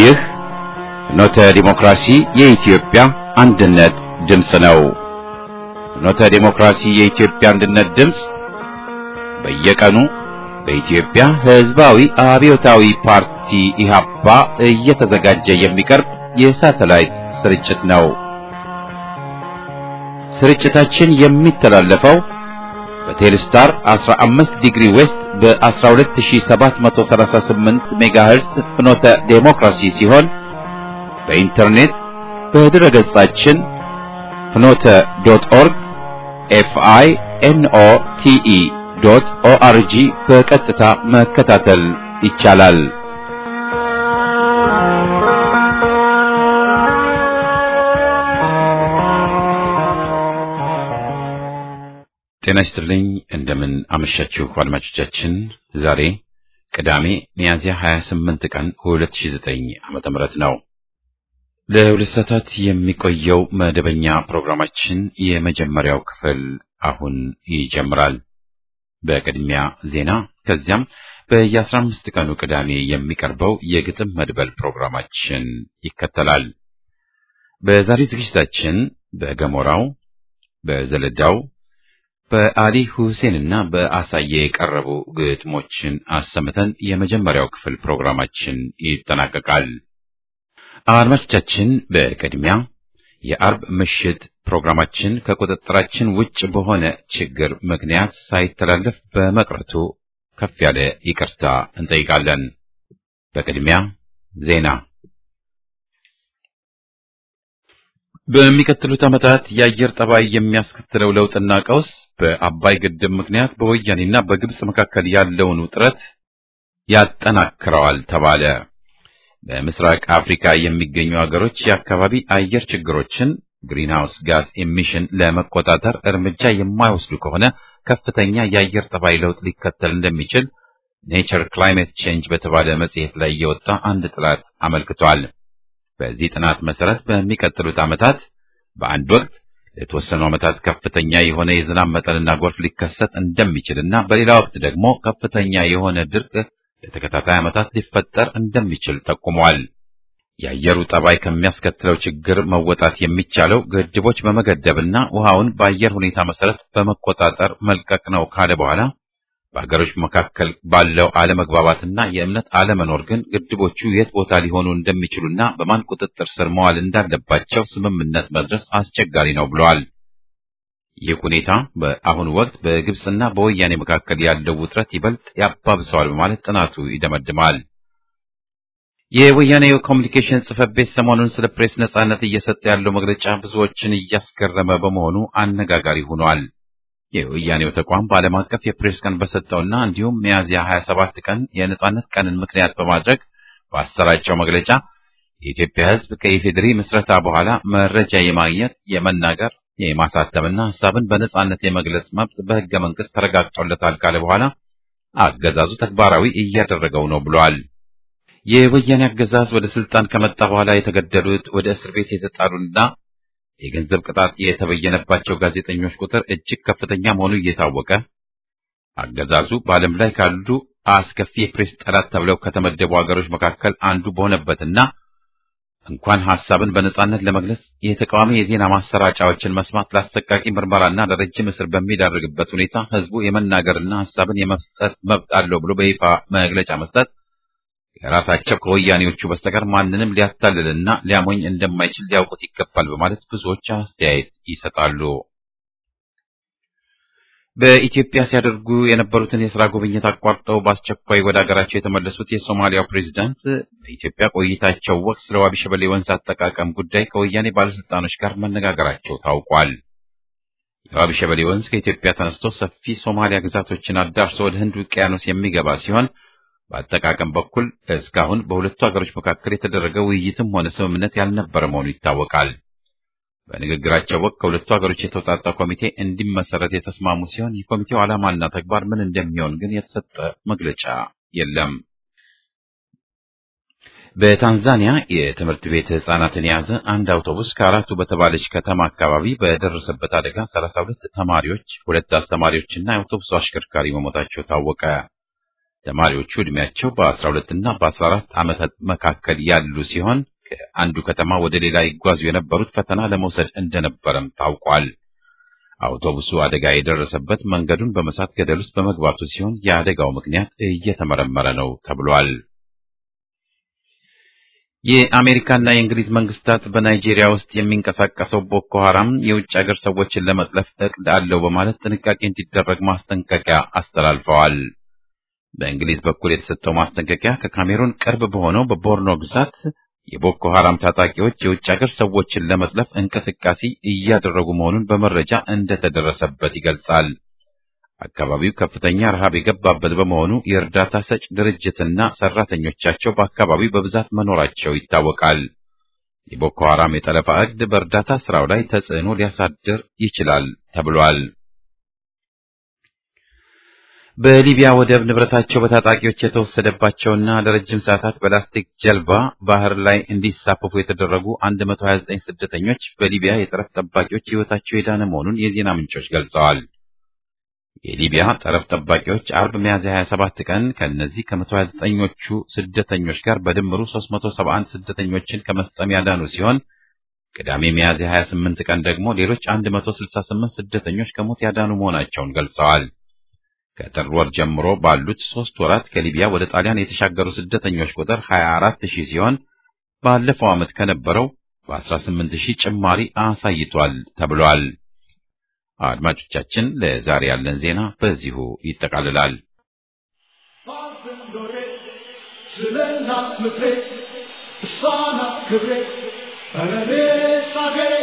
ይህ ፍኖተ ዲሞክራሲ የኢትዮጵያ አንድነት ድምፅ ነው። ፍኖተ ዲሞክራሲ የኢትዮጵያ አንድነት ድምፅ በየቀኑ በኢትዮጵያ ሕዝባዊ አብዮታዊ ፓርቲ ኢህአፓ እየተዘጋጀ የሚቀርብ የሳተላይት ስርጭት ነው። ስርጭታችን የሚተላለፈው በቴሌስታር 15 ዲግሪ ዌስት በ12738 ሜጋሄርስ ፍኖተ ዴሞክራሲ ሲሆን በኢንተርኔት በድረ ገጻችን ፍኖተ ዶት ኦርግ ኤፍአይ ኤንኦ ቲኢ ዶት ኦአርጂ በቀጥታ መከታተል ይቻላል። ጤና ይስጥልኝ። እንደምን አመሻችሁ አድማጮቻችን። ዛሬ ቅዳሜ ሚያዝያ 28 ቀን 2009 ዓመተ ምህረት ነው። ለሁለት ሰዓታት የሚቆየው መደበኛ ፕሮግራማችን የመጀመሪያው ክፍል አሁን ይጀምራል። በቅድሚያ ዜና፣ ከዚያም በየአስራ አምስት ቀኑ ቅዳሜ የሚቀርበው የግጥም መድበል ፕሮግራማችን ይከተላል። በዛሬ ዝግጅታችን በገሞራው፣ በዘለዳው፣ በአሊ ሁሴንና በአሳየ የቀረቡ ግጥሞችን አሰምተን የመጀመሪያው ክፍል ፕሮግራማችን ይጠናቀቃል። አድማጮቻችን በቅድሚያ የአርብ ምሽት ፕሮግራማችን ከቁጥጥራችን ውጭ በሆነ ችግር ምክንያት ሳይተላለፍ በመቅረቱ ከፍ ያለ ይቅርታ እንጠይቃለን። በቅድሚያ ዜና። በሚቀጥሉት ዓመታት የአየር ጠባይ የሚያስከትለው ለውጥና ቀውስ በአባይ ግድብ ምክንያት በወያኔና በግብጽ መካከል ያለውን ውጥረት ያጠናክረዋል ተባለ። በምስራቅ አፍሪካ የሚገኙ አገሮች የአካባቢ አየር ችግሮችን ግሪንሃውስ ጋዝ ኤሚሽን ለመቆጣጠር እርምጃ የማይወስዱ ከሆነ ከፍተኛ የአየር ጠባይ ለውጥ ሊከተል እንደሚችል ኔቸር ክላይሜት ቼንጅ በተባለ መጽሔት ላይ የወጣ አንድ ጥናት አመልክቷል። በዚህ ጥናት መሰረት በሚቀጥሉት ዓመታት በአንድ ወቅት ለተወሰኑ ዓመታት ከፍተኛ የሆነ የዝናብ መጠንና ጎርፍ ሊከሰት እንደሚችልና በሌላ ወቅት ደግሞ ከፍተኛ የሆነ ድርቅ ለተከታታይ ዓመታት ሊፈጠር እንደሚችል ጠቁሟል። የአየሩ ጠባይ ከሚያስከትለው ችግር መወጣት የሚቻለው ግድቦች በመገደብና ውሃውን በአየር ሁኔታ መሰረት በመቆጣጠር መልቀቅ ነው ካለ በኋላ በሀገሮች መካከል ባለው አለመግባባትና የእምነት አለመኖር ግን ግድቦቹ የት ቦታ ሊሆኑ እንደሚችሉና በማን ቁጥጥር ስር መዋል እንዳለባቸው ስምምነት መድረስ አስቸጋሪ ነው ብለዋል። ይህ ሁኔታ በአሁኑ ወቅት በግብፅና በወያኔ መካከል ያለው ውጥረት ይበልጥ ያባብሰዋል በማለት ጥናቱ ይደመድማል። የወያኔ ኮሚኒኬሽን ጽሕፈት ቤት ሰሞኑን ስለ ፕሬስ ነጻነት እየሰጠ ያለው መግለጫ ብዙዎችን እያስገረመ በመሆኑ አነጋጋሪ ሆኗል። የወያኔው ተቋም በዓለም አቀፍ የፕሬስ ቀን በሰጠውና እንዲሁም ሚያዝያ 27 ቀን የነጻነት ቀንን ምክንያት በማድረግ ባሰራጨው መግለጫ የኢትዮጵያ ሕዝብ ከኢፌዴሪ ምስረታ በኋላ መረጃ የማግኘት የመናገር የማሳተምና ሀሳብን በነጻነት የመግለጽ መብት በሕገ መንግሥት ተረጋግጦለታል ካለ በኋላ አገዛዙ ተግባራዊ እያደረገው ነው ብሏል። የወያኔ አገዛዝ ወደ ስልጣን ከመጣ በኋላ የተገደሉት ወደ እስር ቤት የተጣሉና የገንዘብ ቅጣት የተበየነባቸው ጋዜጠኞች ቁጥር እጅግ ከፍተኛ መሆኑ እየታወቀ አገዛዙ በዓለም ላይ ካሉ አስከፊ የፕሬስ ጠላት ተብለው ከተመደቡ ሀገሮች መካከል አንዱ በሆነበትና እንኳን ሐሳብን በነጻነት ለመግለጽ የተቃዋሚ የዜና ማሰራጫዎችን መስማት ለአሰቃቂ ምርመራና ለረጅም እስር በሚዳርግበት ሁኔታ ህዝቡ የመናገርና ሐሳብን የመስጠት መብት አለው ብሎ በይፋ መግለጫ መስጠት ከራሳቸው ከወያኔዎቹ በስተቀር ማንንም ሊያታልልና ሊያሞኝ እንደማይችል ሊያውቁት ይገባል በማለት ብዙዎች አስተያየት ይሰጣሉ። በኢትዮጵያ ሲያደርጉ የነበሩትን የሥራ ጉብኝት አቋርጠው በአስቸኳይ ወደ አገራቸው የተመለሱት የሶማሊያው ፕሬዚዳንት በኢትዮጵያ ቆይታቸው ወቅት ስለ ዋቢ ሸበሌ ወንዝ አጠቃቀም ጉዳይ ከወያኔ ባለስልጣኖች ጋር መነጋገራቸው ታውቋል። የዋቢ ሸበሌ ወንዝ ከኢትዮጵያ ተነስቶ ሰፊ ሶማሊያ ግዛቶችን አዳርሶ ወደ ህንድ ውቅያኖስ የሚገባ ሲሆን በአጠቃቀም በኩል እስካሁን በሁለቱ ሀገሮች መካከል የተደረገ ውይይትም ሆነ ስምምነት ያልነበረ መሆኑ ይታወቃል። በንግግራቸው ወቅት ከሁለቱ ሀገሮች የተውጣጣ ኮሚቴ እንዲመሰረት የተስማሙ ሲሆን የኮሚቴው ዓላማና ተግባር ምን እንደሚሆን ግን የተሰጠ መግለጫ የለም። በታንዛኒያ የትምህርት ቤት ህጻናትን የያዘ አንድ አውቶቡስ ከአራቱ በተባለች ከተማ አካባቢ በደረሰበት አደጋ ሰላሳ ሁለት ተማሪዎች፣ ሁለት አስተማሪዎችና የአውቶቡሱ አሽከርካሪ መሞታቸው ታወቀ። ተማሪዎቹ ዕድሜያቸው በ12 እና በ14 ዓመታት መካከል ያሉ ሲሆን ከአንዱ ከተማ ወደ ሌላ ይጓዙ የነበሩት ፈተና ለመውሰድ እንደነበረም ታውቋል። አውቶቡሱ አደጋ የደረሰበት መንገዱን በመሳት ገደል ውስጥ በመግባቱ ሲሆን የአደጋው ምክንያት እየተመረመረ ነው ተብሏል። የአሜሪካና የእንግሊዝ መንግስታት በናይጄሪያ ውስጥ የሚንቀሳቀሰው ቦኮ ሐራም የውጭ ሀገር ሰዎችን ለመጥለፍ እቅድ አለው በማለት ጥንቃቄ እንዲደረግ ማስጠንቀቂያ አስተላልፈዋል። በእንግሊዝ በኩል የተሰጠው ማስጠንቀቂያ ከካሜሩን ቅርብ በሆነው በቦርኖ ግዛት የቦኮ ሐራም ታጣቂዎች የውጭ ሀገር ሰዎችን ለመጥለፍ እንቅስቃሴ እያደረጉ መሆኑን በመረጃ እንደተደረሰበት ይገልጻል። አካባቢው ከፍተኛ ረሃብ የገባበት በመሆኑ የእርዳታ ሰጭ ድርጅትና ሰራተኞቻቸው በአካባቢው በብዛት መኖራቸው ይታወቃል። የቦኮ ሐራም የጠለፋ እቅድ በእርዳታ ስራው ላይ ተጽዕኖ ሊያሳድር ይችላል ተብሏል። በሊቢያ ወደብ ንብረታቸው በታጣቂዎች የተወሰደባቸውና ለረጅም ሰዓታት በላስቲክ ጀልባ ባህር ላይ እንዲሳፈፉ የተደረጉ 129 ስደተኞች በሊቢያ የጠረፍ ጠባቂዎች ሕይወታቸው የዳነ መሆኑን የዜና ምንጮች ገልጸዋል። የሊቢያ ጠረፍ ጠባቂዎች አርብ ሚያዝያ 27 ቀን ከእነዚህ ከ129ኞቹ ስደተኞች ጋር በድምሩ 371 ስደተኞችን ከመስጠም ያዳኑ ሲሆን ቅዳሜ ሚያዝያ 28 ቀን ደግሞ ሌሎች 168 ስደተኞች ከሞት ያዳኑ መሆናቸውን ገልጸዋል። ከጥር ወር ጀምሮ ባሉት ሶስት ወራት ከሊቢያ ወደ ጣሊያን የተሻገሩ ስደተኞች ቁጥር 24 ሺህ ሲሆን ባለፈው ዓመት ከነበረው በ18 ሺህ ጭማሪ አሳይቷል ተብሏል። አድማጮቻችን፣ ለዛሬ ያለን ዜና በዚሁ ይጠቃልላል። ስለ እናት ምድሬ እሷ ናት ክብሬ እኔስ አገሬ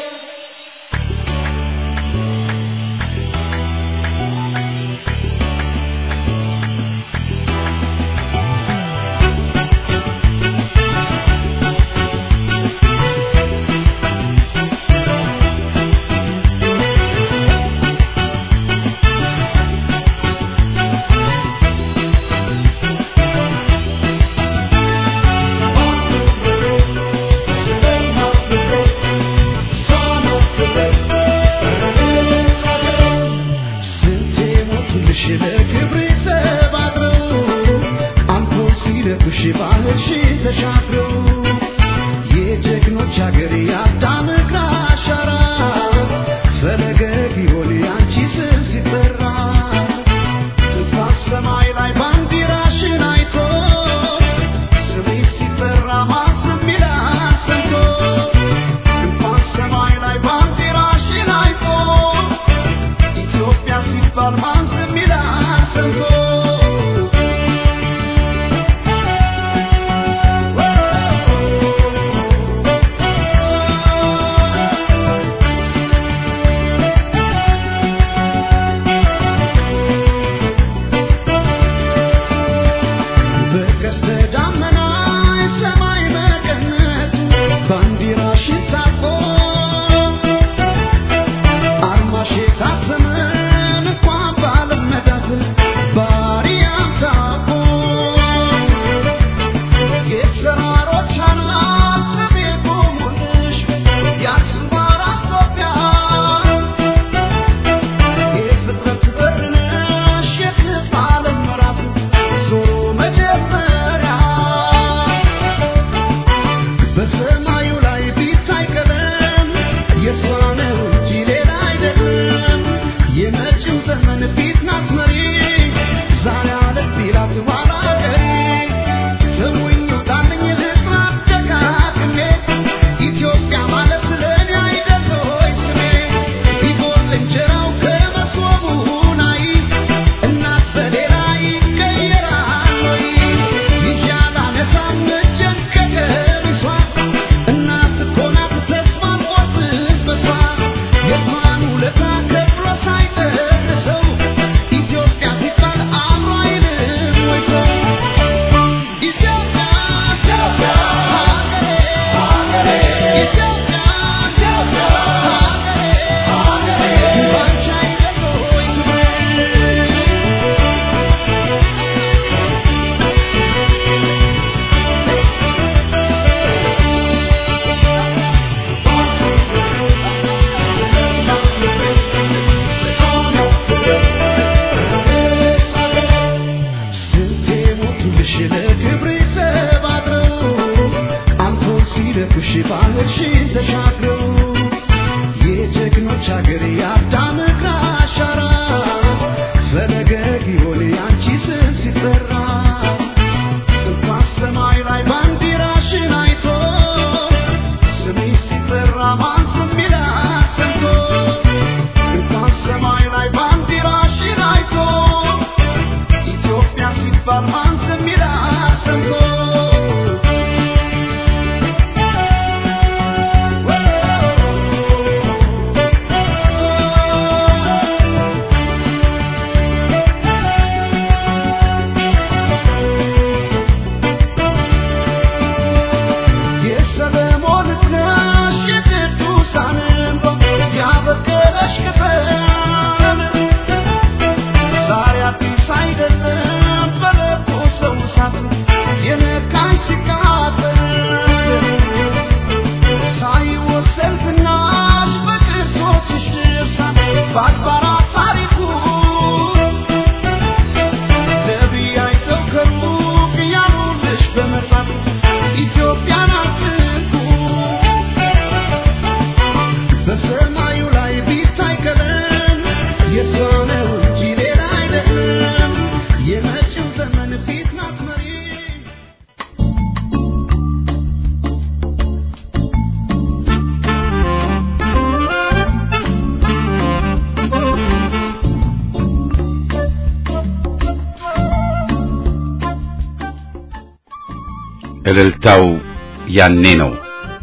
እልልታው ያኔ ነው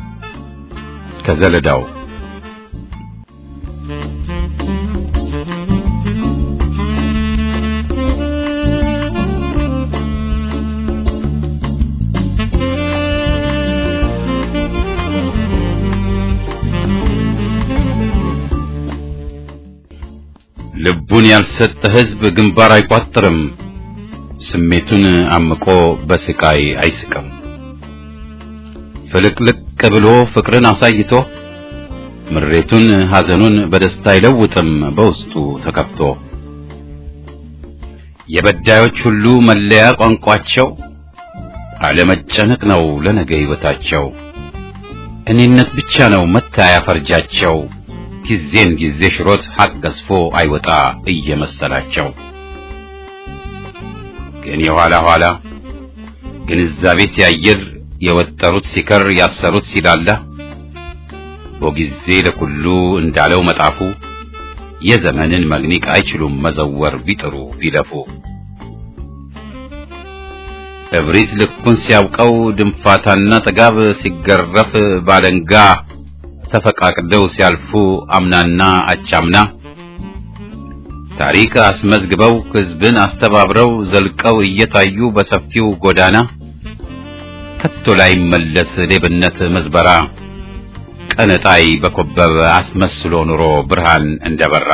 ከዘለዳው ልቡን ያልሰጠ ሕዝብ ግንባር አይቋጥርም፣ ስሜቱን አምቆ በስቃይ አይስቅም። ፍልቅልቅ ብሎ ፍቅርን አሳይቶ ምሬቱን ሐዘኑን በደስታ አይለውጥም በውስጡ ተከፍቶ። የበዳዮች ሁሉ መለያ ቋንቋቸው አለመጨነቅ ነው ለነገ ሕይወታቸው። እኔነት ብቻ ነው መታያ ፈርጃቸው። ጊዜን ጊዜ ሽሮት ሐቅ ገዝፎ አይወጣ እየመሰላቸው ግን የኋላ ኋላ ግንዛቤ ሲያየር የወጠሩት ሲከር ያሰሩት ሲላላ በጊዜ ለኩሉ እንዳለው መጣፉ የዘመንን መግኒቅ አይችሉም መዘወር ቢጥሩ ቢለፉ እብሪት ልኩን ሲያውቀው ድንፋታና ጥጋብ ሲገረፍ ባለንጋ ተፈቃቅደው ሲያልፉ አምናና አቻምና ታሪክ አስመዝግበው ሕዝብን አስተባብረው ዘልቀው እየታዩ በሰፊው ጎዳና ከቶ ላይ መለስ ሌብነት መዝበራ ቀነጣይ በኮበበ አስመስሎ ኑሮ ብርሃን እንደበራ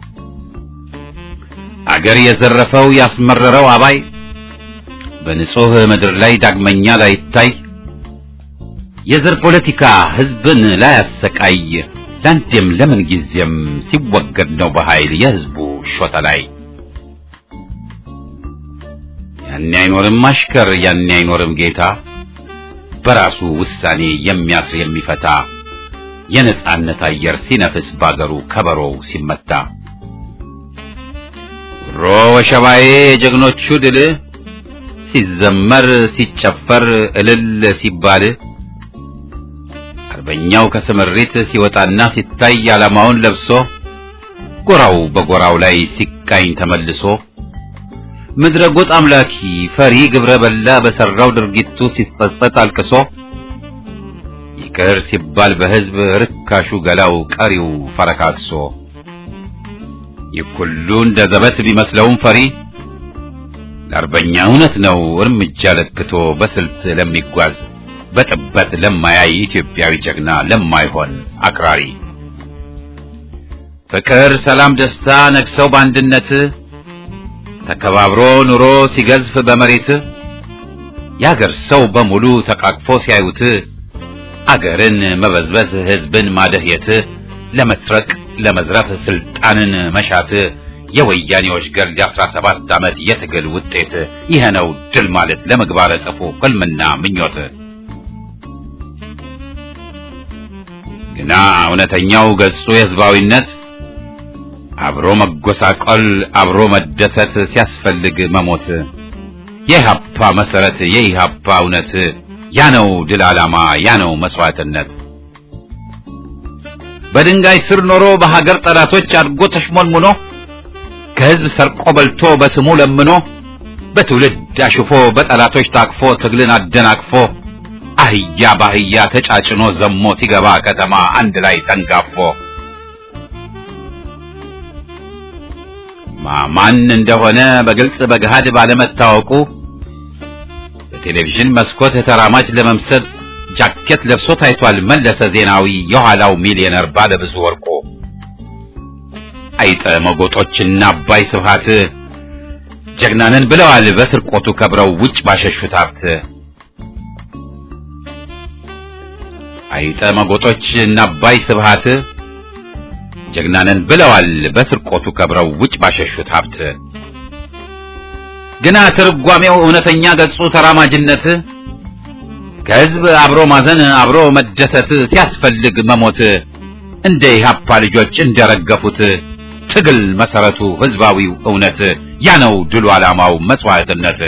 አገር የዘረፈው ያስመረረው አባይ በንጹህ ምድር ላይ ዳግመኛ ላይታይ የዘር ፖለቲካ ሕዝብን ላያሰቃይ ለአንዴም ለምን ጊዜም ሲወገድ ነው በኃይል የሕዝቡ ሾተ ላይ ያኔ አይኖርም አሽከር ያኔ አይኖርም ጌታ በራሱ ውሳኔ የሚያስር የሚፈታ የነጻነት አየር ሲነፍስ ባገሩ ከበሮው ሲመታ ሮ ወሸባዬ የጀግኖቹ ድል ሲዘመር ሲጨፈር እልል ሲባል አርበኛው ከስምሪት ሲወጣና ሲታይ ዓላማውን ለብሶ ጎራው በጎራው ላይ ሲቃኝ ተመልሶ ምድረ ጎጥ አምላኪ ፈሪ ግብረ በላ በሰራው ድርጊቱ ሲጸጸት አልቅሶ ይቅር ሲባል በሕዝብ ርካሹ ገላው ቀሪው ፈረካክሶ ይህ ሁሉ እንደ ዘበት ቢመስለውም ፈሪ ለአርበኛ እውነት ነው እርምጃ ለክቶ በስልት ለሚጓዝ በጥበት ለማያይ ኢትዮጵያዊ ጀግና ለማይሆን አክራሪ ፍቅር፣ ሰላም፣ ደስታ ነግሰው በአንድነት ተከባብሮ ኑሮ ሲገዝፍ በመሬት የአገር ሰው በሙሉ ተቃቅፎ ሲያዩት አገርን መበዝበዝ ሕዝብን ማደህየት ለመስረቅ ለመዝረፍ ስልጣንን መሻት የወያኔዎች ገል የአስራ ሰባት ዓመት የትግል ውጤት ይሄ ነው ድል ማለት ለምግባረ ጽፉ ሕልምና ምኞት ግና እውነተኛው ገጹ የሕዝባዊነት አብሮ መጎሳቆል አብሮ መደሰት ሲያስፈልግ መሞት የኢህአፓ መሰረት የኢህአፓ እውነት ያ ነው ድል ዓላማ ያ ነው መስዋዕትነት በድንጋይ ስር ኖሮ በሀገር ጠላቶች አድጎ ተሽሞንሙኖ ከህዝብ ሰርቆ በልቶ በስሙ ለምኖ በትውልድ አሽፎ በጠላቶች ታቅፎ ትግልን አደናቅፎ አህያ ባህያ ተጫጭኖ ዘሞ ሲገባ ከተማ አንድ ላይ ተንጋፎ ማን እንደሆነ በግልጽ በገሃድ ባለመታወቁ በቴሌቪዥን መስኮት ተራማጅ ለመምሰል ጃኬት ለብሶ ታይቷል መለሰ ዜናዊ የኋላው ሚሊዮነር ባለ ብዙ ወርቁ አይጠ መጎጦችና አባይ ስብሃት ጀግናንን ብለዋል በስርቆቱ ከብረው ውጭ ባሸሹት ሀብት አይጠ መጎጦች እና አባይ ስብሃት ጀግናንን ብለዋል በስርቆቱ ከብረው ውጭ ባሸሹት ሀብት ግና ትርጓሜው እውነተኛ ገጹ ተራማጅነት ከህዝብ አብሮ ማዘን አብሮ መደሰት ሲያስፈልግ መሞት እንደ ኢህአፓ ልጆች እንደረገፉት ትግል መሰረቱ ህዝባዊው እውነት ያ ነው ድሉ ዓላማው መስዋዕትነት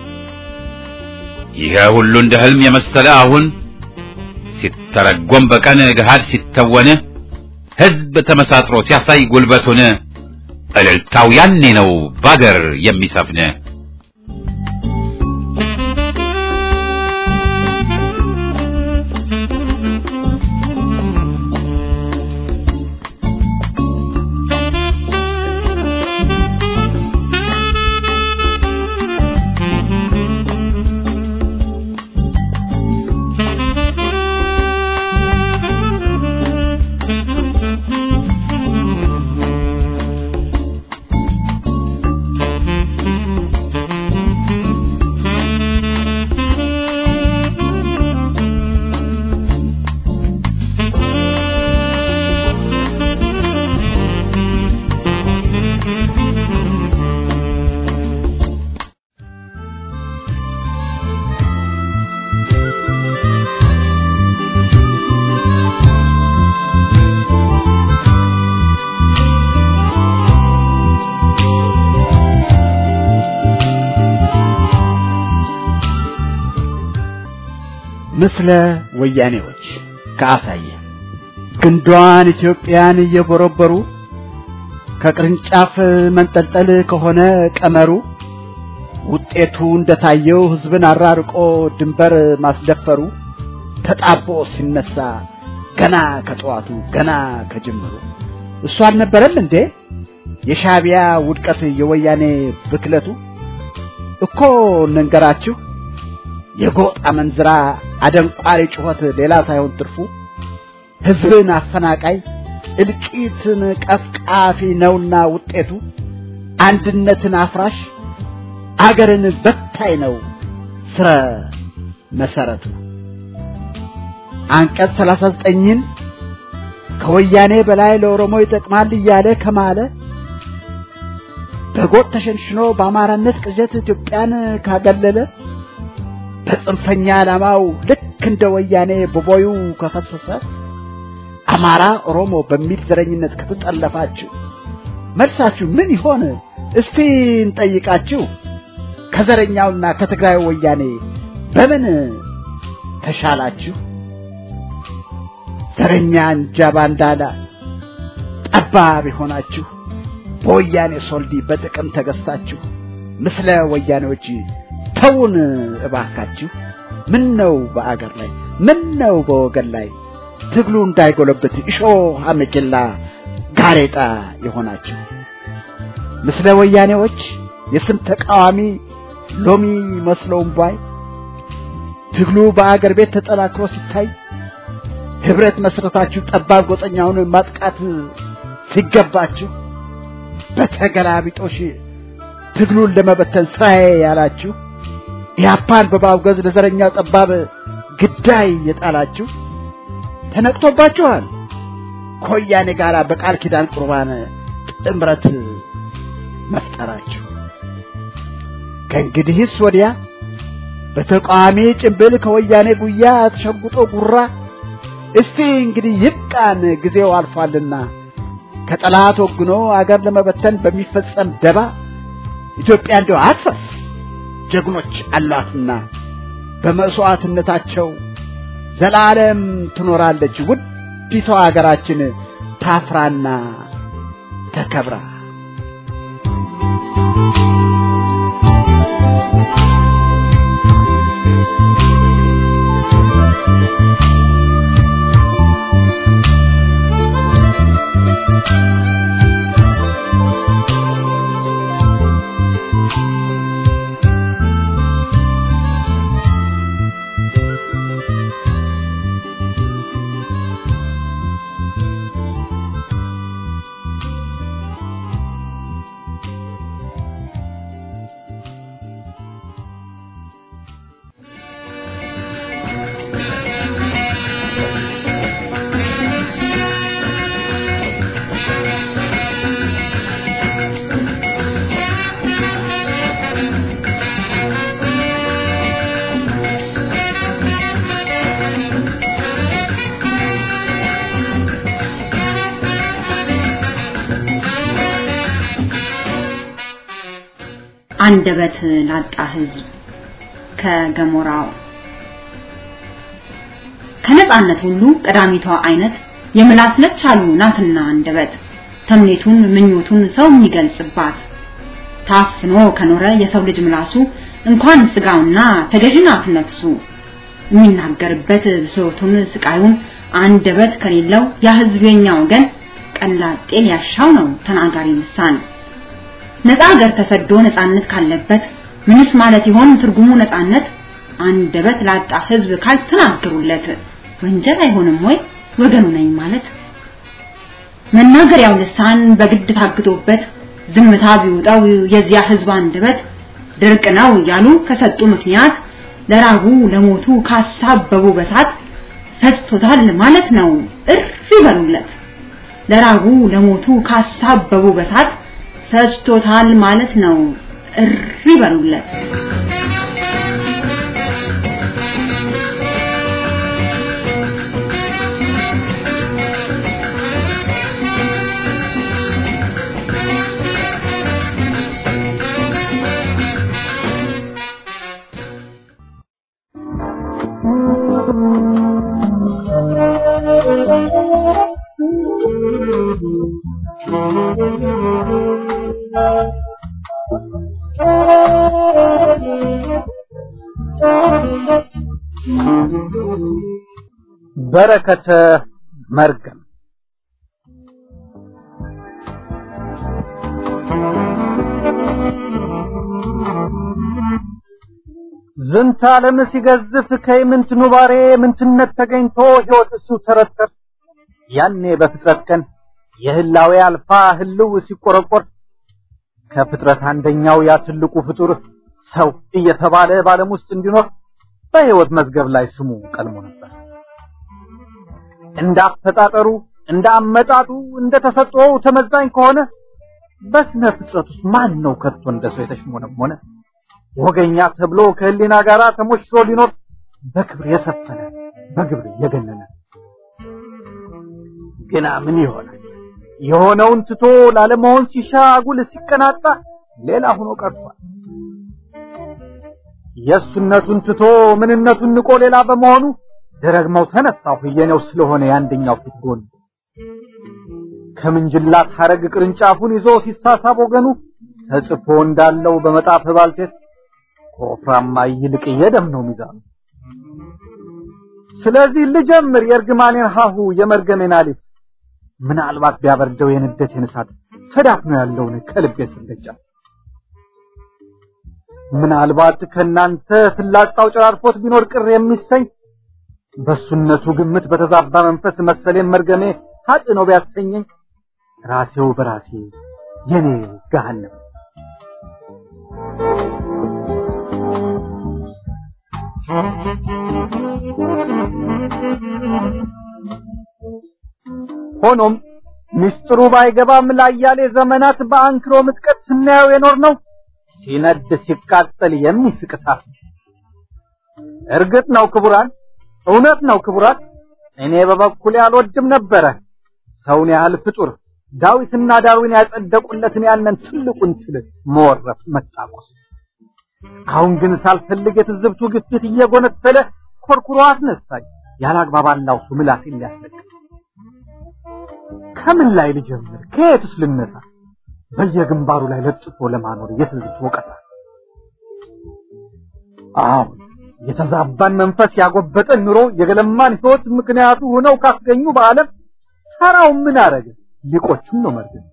ይሄ ሁሉ እንደ ህልም የመሰለ አሁን ሲተረጎም በቀን ገሃድ ሲተወን ህዝብ ተመሳጥሮ ሲያሳይ ጉልበቱን እልልታው ያኔ ነው ባገር የሚሰፍን ምስለ ወያኔዎች ከአሳየ ግንዷን ኢትዮጵያን እየቦረበሩ ከቅርንጫፍ መንጠልጠል ከሆነ ቀመሩ ውጤቱ እንደታየው ህዝብን አራርቆ ድንበር ማስደፈሩ ተጣቦ ሲነሳ ገና ከጠዋቱ ገና ከጅምሩ እሱ አልነበረም እንዴ የሻቢያ ውድቀት የወያኔ ብክለቱ እኮ እንንገራችሁ የጎጥ አመንዝራ አደንቋሪ ጩኸት ሌላ ሳይሆን ትርፉ ህዝብን አፈናቃይ እልቂትን ቀፍቃፊ ነውና ውጤቱ አንድነትን አፍራሽ አገርን በታይ ነው ስረ መሰረቱ አንቀጽ 39ን ከወያኔ በላይ ለኦሮሞ ይጠቅማል እያለ ከማለ በጎጥ ተሸንሽኖ በአማራነት ቅዠት ኢትዮጵያን ካገለለ በጽንፈኛ ዓላማው ልክ እንደ ወያኔ በቦዩ ከፈሰሰ አማራ ኦሮሞ በሚል ዘረኝነት ከተጠለፋችሁ መልሳችሁ ምን ይሆን? እስቲ እንጠይቃችሁ። ከዘረኛውና ከትግራይ ወያኔ በምን ተሻላችሁ? ዘረኛ እንጃ ባንዳላ ጠባብ የሆናችሁ በወያኔ ሶልዲ በጥቅም ተገዝታችሁ ምስለ ወያኔዎች ተውን እባካችሁ። ምን ነው በአገር ላይ ምን ነው በወገን ላይ ትግሉ እንዳይጎለብት እሾህ አመኬላ ጋሬጣ የሆናችሁ ምስለ ወያኔዎች የስም ተቃዋሚ ሎሚ መስለውም ባይ ትግሉ በአገር ቤት ተጠናክሮ ሲታይ ህብረት መስረታችሁ ጠባብ ጎጠኛውን ማጥቃት ሲገባችሁ በተገላቢጦሽ ትግሉን ለመበተን ስራዬ ያላችሁ ኢህአፓን በማውገዝ ለዘረኛው ጠባብ ግዳይ የጣላችሁ ተነቅቶባችኋል። ከወያኔ ጋር በቃል ኪዳን ቁርባን ጥምረት መፍጠራችሁ ከእንግዲህስ ወዲያ በተቃዋሚ ጭንብል ከወያኔ ጉያ ተሸጉጦ ጉራ እስቲ እንግዲህ ይብቃን፣ ጊዜው አልፏልና ከጠላት ወግኖ አገር ለመበተን በሚፈጸም ደባ ኢትዮጵያ እንዲያው አትፈርስ፣ ጀግኖች አሏትና በመስዋዕትነታቸው ዘላለም ትኖራለች ውዲቷ ሀገራችን ታፍራና ተከብራ። አንደበት ላጣ ህዝብ ከገሞራው ከነጻነት ሁሉ ቀዳሚቷ አይነት የምላስ ነች አሉ ናትና አንደበት ተምኔቱን ምኞቱን ሰው የሚገልጽባት ታፍኖ ከኖረ የሰው ልጅ ምላሱ እንኳን ስጋውና ተገዥናት ነፍሱ የሚናገርበት ብሶቱን ስቃዩን አንደበት ከሌለው ያ ህዝብ የኛ ወገን ቀላጤ ሊያሻው ነው ተናጋሪ ልሳን ነፃ ሀገር ተሰዶ ነፃነት ካለበት ምንስ ማለት ይሆን ትርጉሙ ነፃነት? አንደበት ላጣ ህዝብ ካልተናገሩለት ወንጀል አይሆንም ወይ ወገኑ ነኝ ማለት? መናገሪያው ልሳን በግድ ታግቶበት ዝምታ ቢውጣው የዚያ ህዝብ አንደበት ድርቅ ነው እያሉ ከሰጡ ምክንያት ለራቡ ለሞቱ ካሳበቡ በሳት ፈጅቶታል ማለት ነው እርፍ ይበሉለት። ለራቡ ለሞቱ ካሳበቡ በሳት ፈጅቶታል ማለት ነው እሪ በሉለት። በረከተ መርገም ዝንተ ዓለም ሲገዝፍ ከይምንት ኑባሬ ምንትነት ተገኝቶ ሕይወት እሱ ተረተር ያኔ በፍጥረት ቀን የህላዌ አልፋ ህልው ሲቆረቆር ከፍጥረት አንደኛው ያ ትልቁ ፍጡር ሰው እየተባለ በዓለም ውስጥ እንዲኖር በሕይወት መዝገብ ላይ ስሙ ቀልሞ ነበር። እንደ አፈጣጠሩ እንደ አመጣጡ እንደ ተሰጥኦው ተመዛኝ ከሆነ በስነ ፍጥረት ውስጥ ማን ነው ከቶ እንደ ሰው የተሽሞነሞነ ወገኛ ተብሎ ከህሊና ጋር ተሞሽሮ ሊኖር በክብር የሰፈነ በግብር የገነነ ግና ምን ይሆናል? የሆነውን ትቶ ላለመሆን ሲሻ አጉል ሲቀናጣ ሌላ ሆኖ ቀርቷል። የእሱነቱን ትቶ ምንነቱን ንቆ ሌላ በመሆኑ ደረግመው ተነሳሁ የኔው ስለሆነ የአንደኛው ፊት ጎን ከምንጅላት ሐረግ ቅርንጫፉን ይዞ ሲሳሳብ ወገኑ ተጽፎ እንዳለው በመጣፍ ባልቴት ከወፍራማ ይልቅ የደም ነው ሚዛኑ። ስለዚህ ልጀምር የእርግማኔን ሀሁ የመርገሜን አሊፍ ምናልባት ቢያበርደው የንደቴን እሳት ተዳፍኖ ያለውን ከልቤ ስንደጃ ምናልባት ከናንተ ፍላጻው ጨራርፎት ቢኖር ቅር የሚሰኝ በሱነቱ ግምት በተዛባ መንፈስ መሰሌን መርገሜ ሀጥ ነው ቢያሰኘኝ ራሴው በራሴ የኔ ገሃነም ሆኖም ምስጢሩ ባይገባም ላያሌ ዘመናት በአንክሮ ምጥቀት ስናየው የኖር ነው ሲነድ ሲቃጠል የሚስቅ እሳት እርግጥ ነው ክቡራን፣ እውነት ነው ክቡራት። እኔ በበኩሌ አልወድም ነበረ ሰውን ያህል ፍጡር ዳዊትና ዳዊን ያጸደቁለትን ያንን ትልቁን ትል መወረፍ መጣቆስ። አሁን ግን ሳልፈልግ የትዝብቱ ግፊት እየጎነተለ ኮርኩሮ አስነሳኝ። ያላግባብ አላውሱ ምላሴን ሊያስለቅቅ ከምን ላይ ልጀምር? ከየትስ ልነሳ? በየግንባሩ ላይ ለጥፎ ለማኖር የትዝብት ወቀሳ። አሁን የተዛባን መንፈስ ያጎበጠን ኑሮ የገለማን ሕይወት ምክንያቱ ሆነው ካስገኙ በዓለም ተራው ምን አረገ? ሊቆቹን ነው መርገም።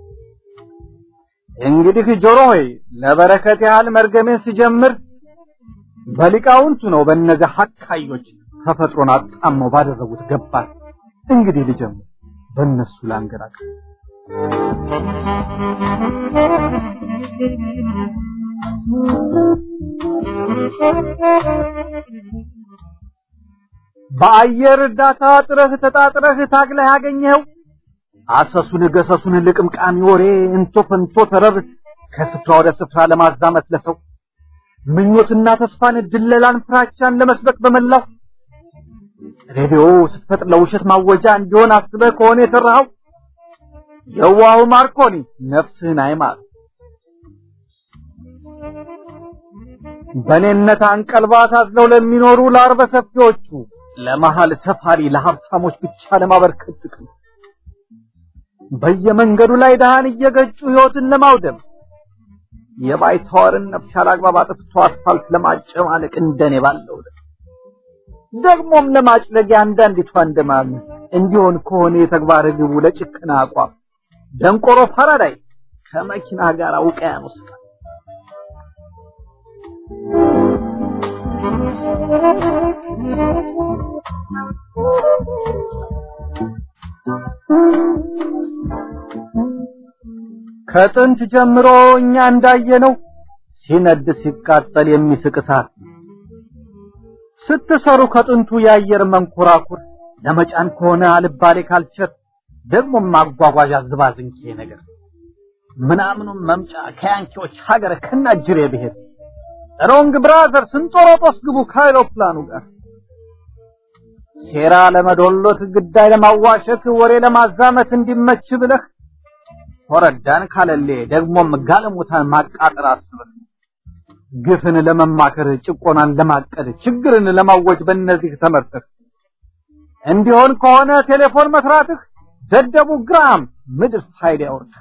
እንግዲህ ጆሮ ሆይ ለበረከት ያህል መርገሜን ስጀምር በሊቃውንቱ ነው በእነዚያ ሐካዮች ተፈጥሮን አጣመው ባደረጉት ገባር። እንግዲህ ልጀምር በእነሱ ላንገራቅ በአየር እርዳታ ጥረህ ተጣጥረህ ታግለህ ያገኘኸው አሰሱን ገሰሱን ልቅምቃሚ ወሬ እንቶ ፈንቶ ተረብ ከስፍራ ወደ ስፍራ ለማዛመት ለሰው ምኞትና ተስፋን ድለላን ፍራቻን ለመስበክ በመላው ሬዲዮ ስትፈጥር ለውሸት ማወጃ እንዲሆን አስበህ ከሆነ የሰራኸው የዋሁ ማርኮኒ ነፍስህን አይማር። በኔነት አንቀልባ ታዝለው ለሚኖሩ ለአርበ ሰፊዎቹ ለመሃል ሰፋሪ ለሀብታሞች ብቻ ለማበርከት ጥቅም በየመንገዱ ላይ ድሃን እየገጩ ሕይወትን ለማውደም የባይተዋርን ነፍስ ያላግባብ አጥፍቶ አስፋልት ለማጨማለቅ እንደኔ ባለው ደግሞም ለማጭለጊያ አንዳንዲቷ እንደማም እንዲሆን ከሆነ የተግባር ግቡ ለጭቅና አቋም ደንቆሮ ፓራዳይ ከመኪና ጋር ውቅያኖስ ከጥንት ጀምሮ እኛ እንዳየነው ሲነድ ሲቃጠል የሚስቅ እሳት ስትሰሩ ከጥንቱ የአየር መንኮራኩር ለመጫን ከሆነ አልባሌ ካልቸር ደግሞ ማጓጓዣ ዝባዝንኬ ነገር ምናምኑም መምጫ ከያንኪዎች ሀገር ከናጅሬ ብሄድ ሮንግ ብራዘር ስንጦሮጦስ ግቡ ከአይሮፕላኑ ጋር ሴራ ለመዶሎት ግዳይ ለማዋሸት ወሬ ለማዛመት እንዲመች ብለህ ወረዳን ካለሌ ደግሞም ጋለሞታን ማቃጠር አስበህ ግፍን ለመማከር ጭቆናን ለማቀድ ችግርን ለማወጅ በእነዚህ ተመርተህ እንዲሆን ከሆነ ቴሌፎን መስራትህ ደደቡ ግራም ምድር ፋይዳ ያወርድህ።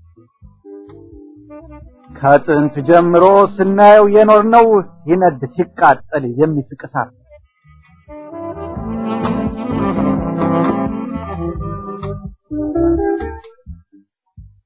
ከጥንት ጀምሮ ስናየው የኖርነው ሲነድ ሲቃጠል የሚስቅ እሳት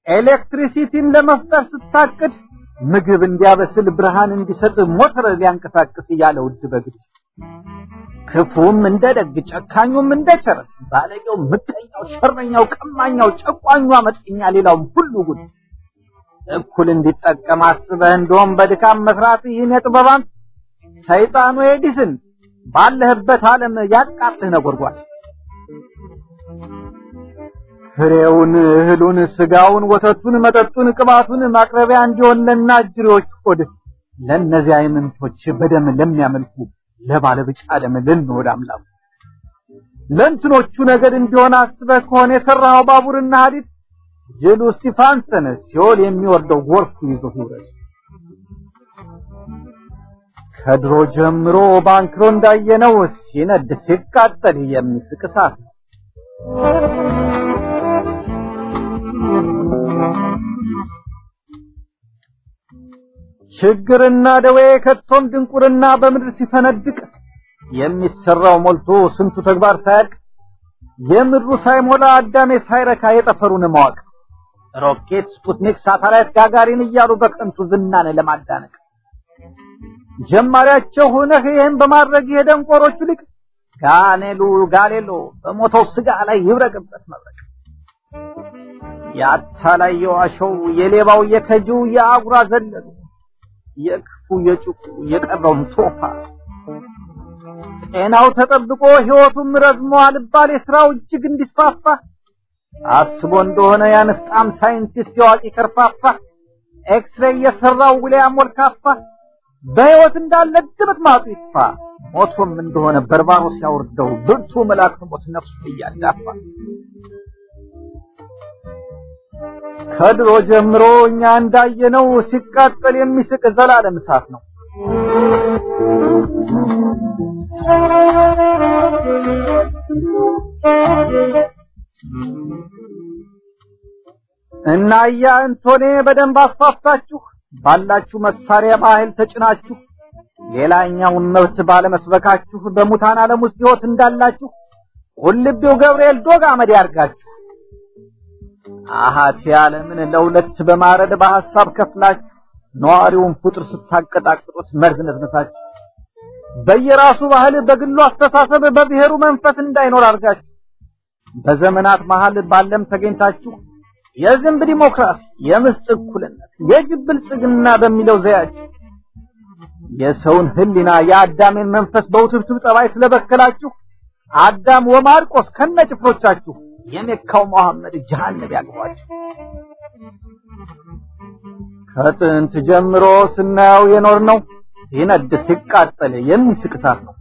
ኤሌክትሪሲቲን ለመፍጠር ስታቅድ ምግብ እንዲያበስል ብርሃን እንዲሰጥ ሞተር ሊያንቀሳቅስ እያለ ውድ በግድ ክፉም እንደ ደግ ጨካኙም እንደ ቸር ባለጌው ምቀኛው ሸረኛው ቀማኛው ጨቋኙ አመፀኛ ሌላውም ሁሉ ጉድ እኩል እንዲጠቀም አስበህ እንደውም በድካም መስራት ይህን የጥበባን ሰይጣኑ ኤዲስን ባለህበት ዓለም ያቃጥህ ነጎድጓድ ፍሬውን እህሉን ስጋውን ወተቱን መጠጡን ቅባቱን ማቅረቢያ እንዲሆን ለናጅሬዎች ሆድ ለእነዚያ አይምንቶች በደም ለሚያመልኩ ለባለ ብጫ ደም ልንወድ አምላኩ ለእንትኖቹ ነገድ እንዲሆን አስበህ ከሆነ የሰራኸው ባቡርና ሐዲድ ጅሉ ስቲፋንሰን ሲኦል የሚወርደው ጎርፍ ይዞ ይውረድ። ከድሮ ጀምሮ ባንክሮ እንዳየነው ሲነድ ሲቃጠል የሚስቅ እሳት ነው። ችግርና ደዌ ከቶም ድንቁርና በምድር ሲፈነድቅ የሚሰራው ሞልቶ ስንቱ ተግባር ሳያልቅ የምድሩ ሳይሞላ አዳሜ ሳይረካ የጠፈሩን ማወቅ ሮኬት፣ ስፑትኒክ፣ ሳተላይት፣ ጋጋሪን እያሉ በከንቱ ዝናን ለማዳነቅ ጀማሪያቸው ሆነህ ይህን በማድረግ የደንቆሮቹ ሊቅ ጋኔሉ ጋሌሎ በሞተው ስጋ ላይ ይብረቅበት መብረቅ የአታላይ የዋሸው የሌባው የከጂው የአጉራ ዘለሉ የክፉ የጭቁ የቀረውም ቶፋ ጤናው ተጠብቆ ሕይወቱም ረዝሞ አልባሌ ስራው እጅግ እንዲስፋፋ አስቦ እንደሆነ ያንፍጣም ሳይንቲስት የዋቂ ከርፋፋ ኤክስሬይ የሰራው ዊልያም ወልካፋ በሕይወት እንዳለ ድምጥ ማጡ ይጥፋ ሞቶም እንደሆነ በርባሮስ ያወርደው ብርቱ መልአክ ሞት ነፍሱ እያዳፋ ከድሮ ጀምሮ እኛ እንዳየነው ሲቃጠል የሚስቅ ዘላለም እሳት ነው። እና ያ እንቶኔ በደንብ አስፋፍታችሁ ባላችሁ መሳሪያ ባህል ተጭናችሁ ሌላኛውን መብት ባለመስበካችሁ በሙታን ዓለም ውስጥ ሕይወት እንዳላችሁ ቁልቢው ገብርኤል ዶግ አመድ ያርጋችሁ። አሃቴ ዓለምን ለሁለት በማረድ በሐሳብ ከፍላችሁ ነዋሪውን ፍጡር ስታቀጣቅጡት መርዝ ነዝነታችሁ በየራሱ ባህል በግሉ አስተሳሰብ በብሔሩ መንፈስ እንዳይኖር አድርጋችሁ በዘመናት መሃል ባለም ተገኝታችሁ የዝንብ ዲሞክራሲ፣ የምስጥ እኩልነት፣ የጅብ ብልጽግና በሚለው ዘያችሁ የሰውን ሕሊና የአዳሜን መንፈስ በውትብትብ ጠባይ ስለበከላችሁ አዳም ወማርቆስ ከነጭፍሮቻችሁ የሜካው መሐመድ ጀሃነም ያግባችሁ። ከጥንት ጀምሮ ስናየው የኖር ነው ሲነድ ሲቃጠል የሚስቅ እሳት ነው።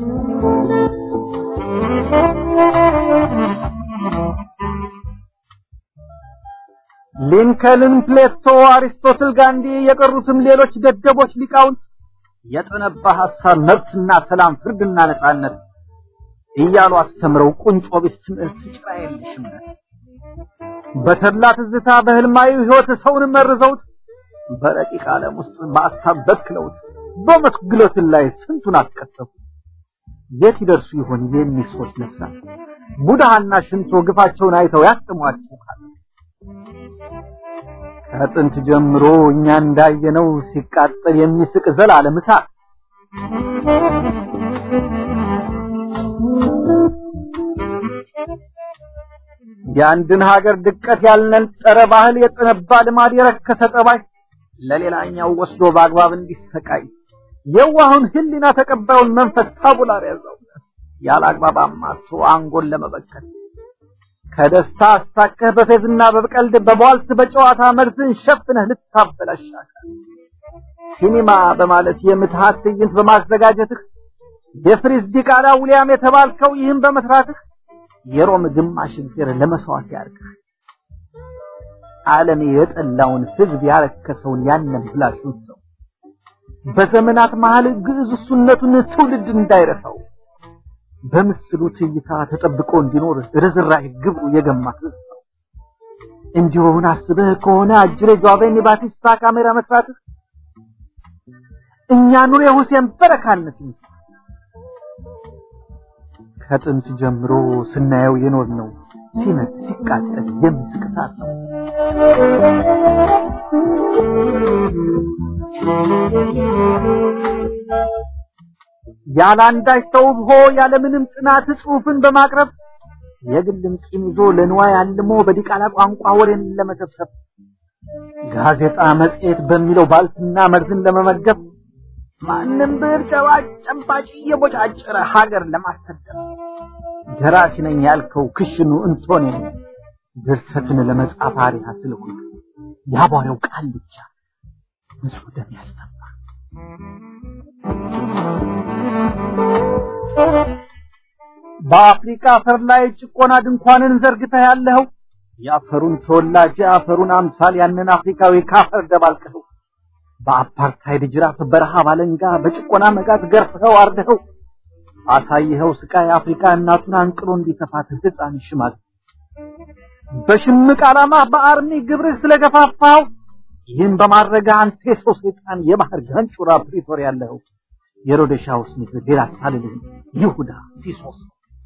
ሊንከልን፣ ፕሌቶ፣ አሪስቶትል፣ ጋንዲ የቀሩትም ሌሎች ደደቦች ሊቃውንት የጠነባ ሐሳብ መብትና ሰላም፣ ፍርድና ነጻነት እያሉ አስተምረው ቁንጮ ቢስ ትምህርት ጭራ የለሽ እምነት በተድላ ትዝታ በህልማዊ ሕይወት ሰውን መርዘውት በረቂቅ ዓለም ውስጥ በአሳብ በክለውት በሞት ግሎትን ላይ ስንቱን አስቀሰፉት። የት ይደርሱ ይሆን የእኒህ ሰዎች ነፍሳት? ቡድሃና ሽንቶ ግፋቸውን አይተው ያስጥሟቸው ካለ ከጥንት ጀምሮ እኛ እንዳየነው ሲቃጠል የሚስቅ ዘላለም እሳት የአንድን ሀገር ድቀት ያልነጠረ ባህል የጠነባ ልማድ የረከሰ ጠባይ ለሌላኛው ወስዶ በአግባብ እንዲሰቃይ የዋሁን ሕሊና ተቀባዩን መንፈስ ታቡላር ያዘው ያለ አግባብ አማቶ አንጎል ለመበከል ከደስታ አስታከህ በፌዝና በቀልድ በቧልት በጨዋታ መርዝን ሸፍነህ ልታበላሻካል ሲኒማ በማለት የምትሃት ትዕይንት በማዘጋጀትህ የፍሪዝ ዲቃላ ውሊያም የተባልከው ይህን በመስራትህ የሮም ግማሽ እግዜር ለመስዋዕት ያርግህ። ዓለም የጠላውን ሕዝብ ያረከሰውን ያንን ብላሹን ሰው በዘመናት መሃል ግዕዝ እሱነቱን ትውልድ እንዳይረሳው በምስሉ ትይታ ተጠብቆ እንዲኖር ርዝራሄ ግብሩ የገማ ሕዝብ ነው። እንዲሆን አስበህ ከሆነ አጅሬ ጇቬኒ ባቲስታ ካሜራ መስራትህ እኛ ኑር የሁሴን በረካነት ይመስል ከጥንት ጀምሮ ስናየው የኖር ነው ሲነድ ሲቃጠል የሚስቅ እሳት ነው። ያለ አንዳች ተውቦ ያለምንም ጥናት ጽሑፍን በማቅረብ የግልም ቂም ይዞ ለንዋይ አልሞ በዲቃላ ቋንቋ ወሬን ለመሰብሰብ ጋዜጣ መጽሔት በሚለው ባልትና መርዝን ለመመገብ ማንም ብር ጨባጭ ጨባጭ እየቦጫጨረ ሀገር ለማሰደብ ደራሲ ነኝ ያልከው ክሽኑ እንቶኔ ድርሰትን ለመጻፍ አሪያ ስለሆነ ያቧሬው ቃል ብቻ ንጹህ ደም ያስተፋ በአፍሪካ አፈር ላይ ጭቆና ድንኳንን ዘርግተህ ያለኸው የአፈሩን ተወላጅ የአፈሩን አምሳል ያንን አፍሪካዊ ካፈር ደባልቀኸው በአፓርታይድ ጅራፍ በረሃብ አለንጋ በጭቆና መጋዝ ገርፈኸው አርደኸው አሳይኸው ስቃይ አፍሪካ እናቱን አንቅሎ እንዲተፋት ህፃን ሽማግ በሽምቅ ዓላማ በአርሚ ግብርህ ስለገፋፋው ይህን በማድረግ አንተ የሰው ሰይጣን የባህር ጋንጩራ ፕሪቶር ያለኸው የሮደሻውስ ምድር ሌላ ሳልልህ ይሁዳ ሲሶስ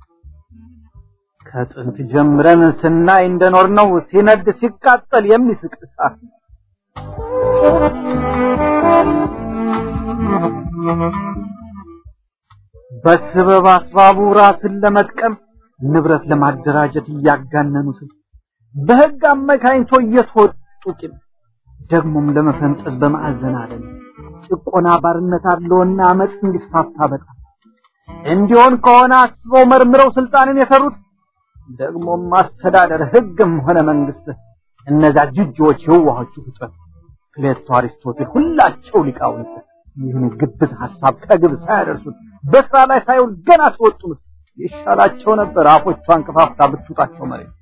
ከጥንት ጀምረን ስናይ እንደኖር ነው ሲነድ ሲቃጠል የሚስቅ እሳት ነው። በስበብ አስባቡ ራስን ለመጥቀም ንብረት ለማደራጀት እያጋነኑት በህግ አመካኝቶ እየተወጡ ቂም ደግሞም ለመፈንጠዝ በማዕዘን አለም ጭቆና ባርነት አለውና አመፅ እንዲስፋፋ በጣም እንዲሆን ከሆነ አስበው መርምረው ስልጣንን የሰሩት ደግሞም ማስተዳደር ህግም ሆነ መንግስት እነዛ ጅጆች የዋሆቹ ፍጥረት ፕሌቶ፣ አሪስቶቴል ሁላቸው ሊቃውንት ይህን ግብዝ ሐሳብ ከግብ ሳያደርሱት በስራ ላይ ሳይውል ገና ሲወጡት ይሻላቸው ነበር አፎቿን ከፋፍታ ብትውጣቸው መሬት።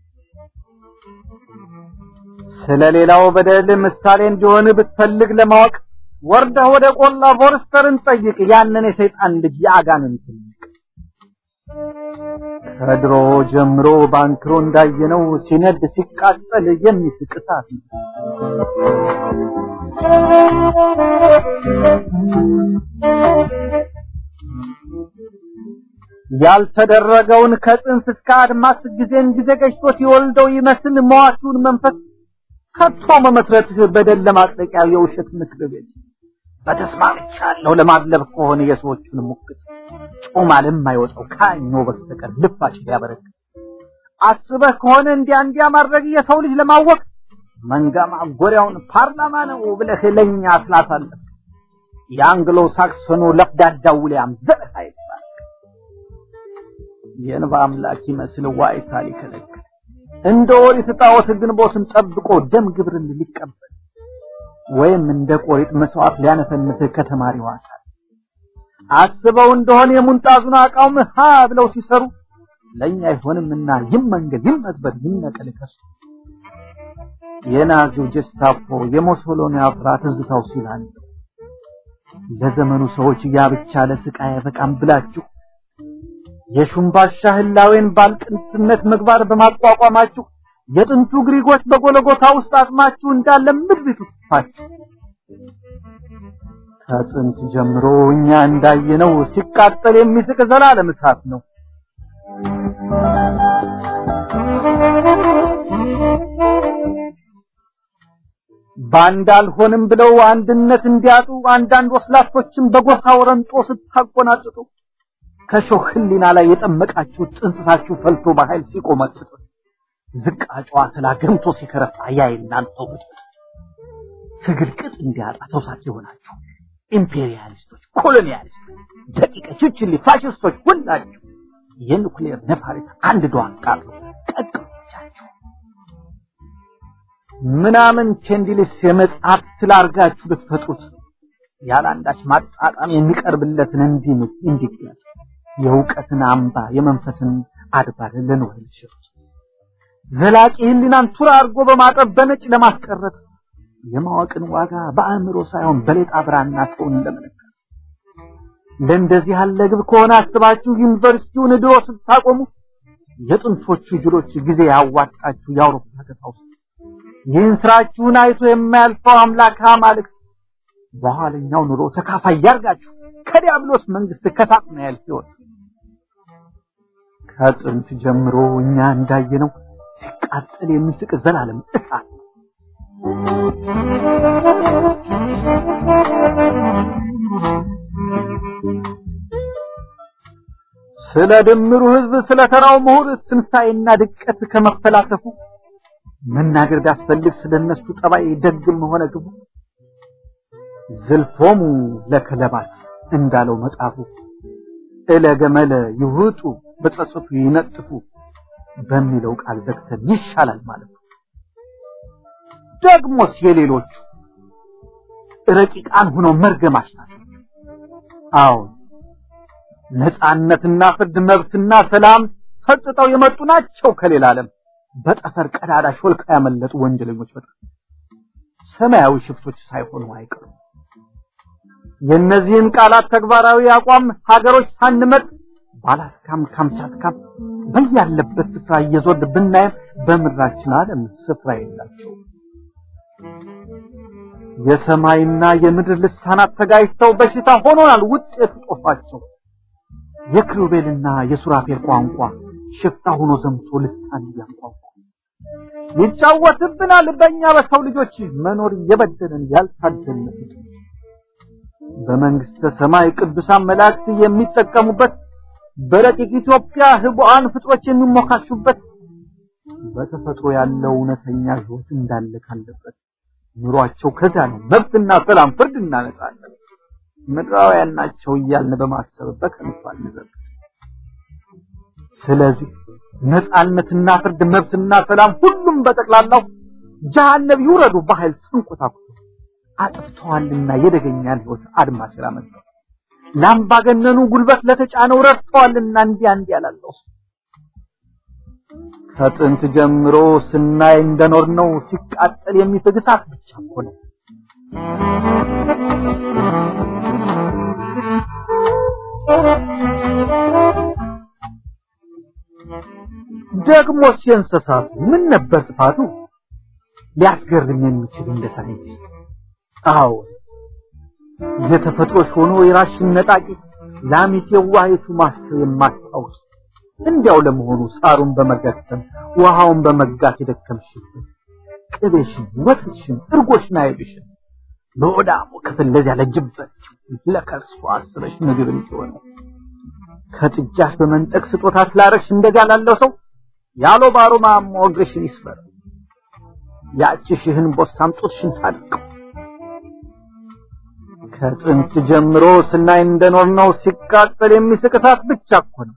ስለሌላው በደል ምሳሌ እንዲሆን ብትፈልግ ለማወቅ ወርደህ ወደ ቆላ ፎርስተርን ጠይቅ ያንን የሰይጣን ልጅ የአጋንንት ከድሮ ጀምሮ ባንክሮ እንዳየነው ሲነድ ሲቃጠል የሚስቅ እሳት ነው። ያልተደረገውን ከጽንፍ እስከ አድማስ ጊዜን ጊዜ ገጭቶት የወልደው ይመስል መዋቲውን መንፈስ ከቶ መመስረትህ በደል ለማጥለቂያ የውሸት ምክር ቤት በተስማምቻለሁ ለማድለብ ከሆነ የሰዎቹን ሙክት ጮማ ለማይወጣው ካኞ በስተቀር ልፋጭ ሊያበረክት አስበህ ከሆነ እንዲያ እንዲያ ማድረግ የሰው ልጅ ለማወቅ መንጋ ማጎሪያውን ፓርላማ ነው ብለህ ለኛ ስላሳለፍ የአንግሎ ሳክሶኑ ለፍዳዳ ውሊያም ዘርህ አይባል የእንባ አምላክ ይመስል ዋይታ ሊከለክል እንደ ኦሪት ጣዖት ግንቦትን ጠብቆ ደም ግብርን ሊቀበል ወይም እንደ ቆሪጥ መስዋዕት ሊያነፈንፍ ከተማሪው አካል አስበው እንደሆነ የሙንጣዙን አቃውም ሀ ብለው ሲሰሩ ለኛ አይሆንምና ይመንገድ ይመዝበር ይነቀል ከሱ የናዚው ጀስታፖ የሞሶሎኒ አፍራ ትዝታው ሲላል ለዘመኑ ሰዎች ያ ብቻ ለስቃይ አይበቃም ብላችሁ የሹምባሻ ህላዌን ባልቅንትነት ምግባር በማቋቋማችሁ የጥንቱ ግሪኮች በጎለጎታ ውስጥ አጥማችሁ እንዳለ ምድሪቱ ትፋችሁ ከጥንት ጀምሮ እኛ እንዳየነው ሲቃጠል የሚስቅ ዘላለም እሳት ነው። ባንድ አልሆንም ብለው አንድነት እንዲያጡ አንዳንድ ወስላቶችን በጎሳ ወረንጦ ስታቆናጥጡ ከሾህ ህሊና ላይ የጠመቃችሁ ጥንስሳችሁ ፈልቶ በኃይል ሲቆመጥጡ ዝቃጫዋ ተላ ገምቶ ሲከረፋ ያ እናንተው ትግል ቅጥ እንዲያጣ ተውሳክ የሆናችሁ ኢምፔሪያሊስቶች፣ ኮሎኒያሊስቶች፣ ደቂቀ ችችሊ ፋሽስቶች ሁላችሁ የኑክሌር ነፋሪት አንድ ዷን ቃሉ ቀቅሎቻችሁ ምናምን ቼንዲልስ የመጽሐፍ ስላርጋችሁ ልትፈጥሩት ያለ አንዳች ማጣጣም የሚቀርብለትን እንዲህ እንዲገኝ የእውቀትን አምባ የመንፈስን አድባር ለኖር ልሽሩት ዘላቂ ህሊናን ቱራ አድርጎ በማጠብ በነጭ ለማስቀረት የማወቅን ዋጋ በአእምሮ ሳይሆን በሌጣ ብራና ሰውን ለመለካት ለእንደዚህ ያለ ግብ ከሆነ አስባችሁ ዩኒቨርሲቲውን ድሮ ስታቆሙ የጥንቶቹ ጅሎች ጊዜ ያዋጣችሁ የአውሮፓ ከተማ ውስጥ ይህን ስራችሁን አይቶ የማያልፈው አምላክ አማልክት በኋለኛው ኑሮ ተካፋይ ያርጋችሁ ከዲያብሎስ መንግስት ከሳጥናኤል ሕይወት ከጥንት ጀምሮ እኛ እንዳየነው ሲቃጠል የሚስቅ ዘላለም እሳት ስለ ድምሩ ህዝብ ስለ ተራው ምሁር ትንሣኤና ድቀት ከመፈላሰፉ መናገር ቢያስፈልግ ስለነሱ ጠባይ ደግም ሆነ ግቡ ዝልፎሙ ለከለባት እንዳለው መጽሐፉ እለገመለ ይውጡ በጸጸቱ ይነጥፉ በሚለው ቃል ዘግተን ይሻላል ማለት ነው። ደግሞስ የሌሎቹ ረቂቃን ሆነው መርገማች ናቸው። አዎ ነጻነትና ፍርድ መብትና ሰላም ፈጥጠው የመጡ ናቸው ከሌላ ዓለም በጠፈር ቀዳዳ ሾልካ ያመለጡ ወንጀለኞች በጣም ሰማያዊ ሽፍቶች ሳይሆኑ አይቀሩም። የእነዚህን ቃላት ተግባራዊ አቋም ሀገሮች ሳንመጥ ባላስካም ካምቻትካም በያለበት ስፍራ እየዞርን ብናየም በምድራችን ዓለም ስፍራ የላቸው። የሰማይና የምድር ልሳናት ተጋጭተው በሽታ ሆኖናል ውጤቱ ጦፋቸው። የክሩቤልና የሱራፌል ቋንቋ ሽፍታ ሆኖ ዘምቶ ልሳን እያንቋቋ ይጫወትብናል በእኛ በሰው ልጆች መኖር እየበደለን ያልታደልን ፍጡር በመንግስተ ሰማይ ቅዱሳን መላእክት የሚጠቀሙበት በረቂቅ ኢትዮጵያ ህቡአን ፍጥሮች የሚሞካሹበት በተፈጥሮ ያለው እውነተኛ ህይወት እንዳለ ካለበት ኑሯቸው ከዚያ ነው። መብትና ሰላም፣ ፍርድና ነጻነት ምድራውያን ናቸው እያልን በማሰብ በከንቱ አንዘብት። ስለዚህ ነጻነትና ፍርድ፣ መብትና ሰላም ሁሉም በጠቅላላው ጀሃነም ይውረዱ በኃይል ተንኮታኩቶ አጥፍተዋልና የደገኛን ህይወት አድማስ ያመጣው ላምባገነኑ ጉልበት ለተጫነው ረድተዋልና እንዲያ እንዲያ ያላለው ከጥንት ጀምሮ ስናይ እንደኖር ነው ሲቃጠል የሚፈግ እሳት ብቻ እኮ ነው። ደግሞ የእንስሳቱ ምን ነበር ጥፋቱ? ሊያስገርም የሚችል እንደ ሳይንስ አዎ የተፈጥሮሽ ሆኖ የራስሽን ነጣቂ ላሚት የዋሂቱ ማሰብ የማታውስ እንዲያው ለመሆኑ ሳሩን በመገተም ውሃውን በመጋት የደከምሽበት ቅቤሽን፣ ወተትሽን፣ እርጎሽን አይብሽን በወዳሙ ክፍል ለዚያ ለጅበት ለከርሷ አስበሽ ምግብ እንዲሆነ ከጥጃሽ በመንጠቅ ስጦታ ስላረግሽ እንደዚያ ላለው ሰው ያሎ ባሮ ማሞ እግርሽን ይስበር ያቺ ሽህን ቦሳም ጡትሽን ታድቀው ከጥንት ጀምሮ ስናይ እንደኖር ነው ሲቃጠል የሚስቅ እሳት ብቻ እኮ ነው።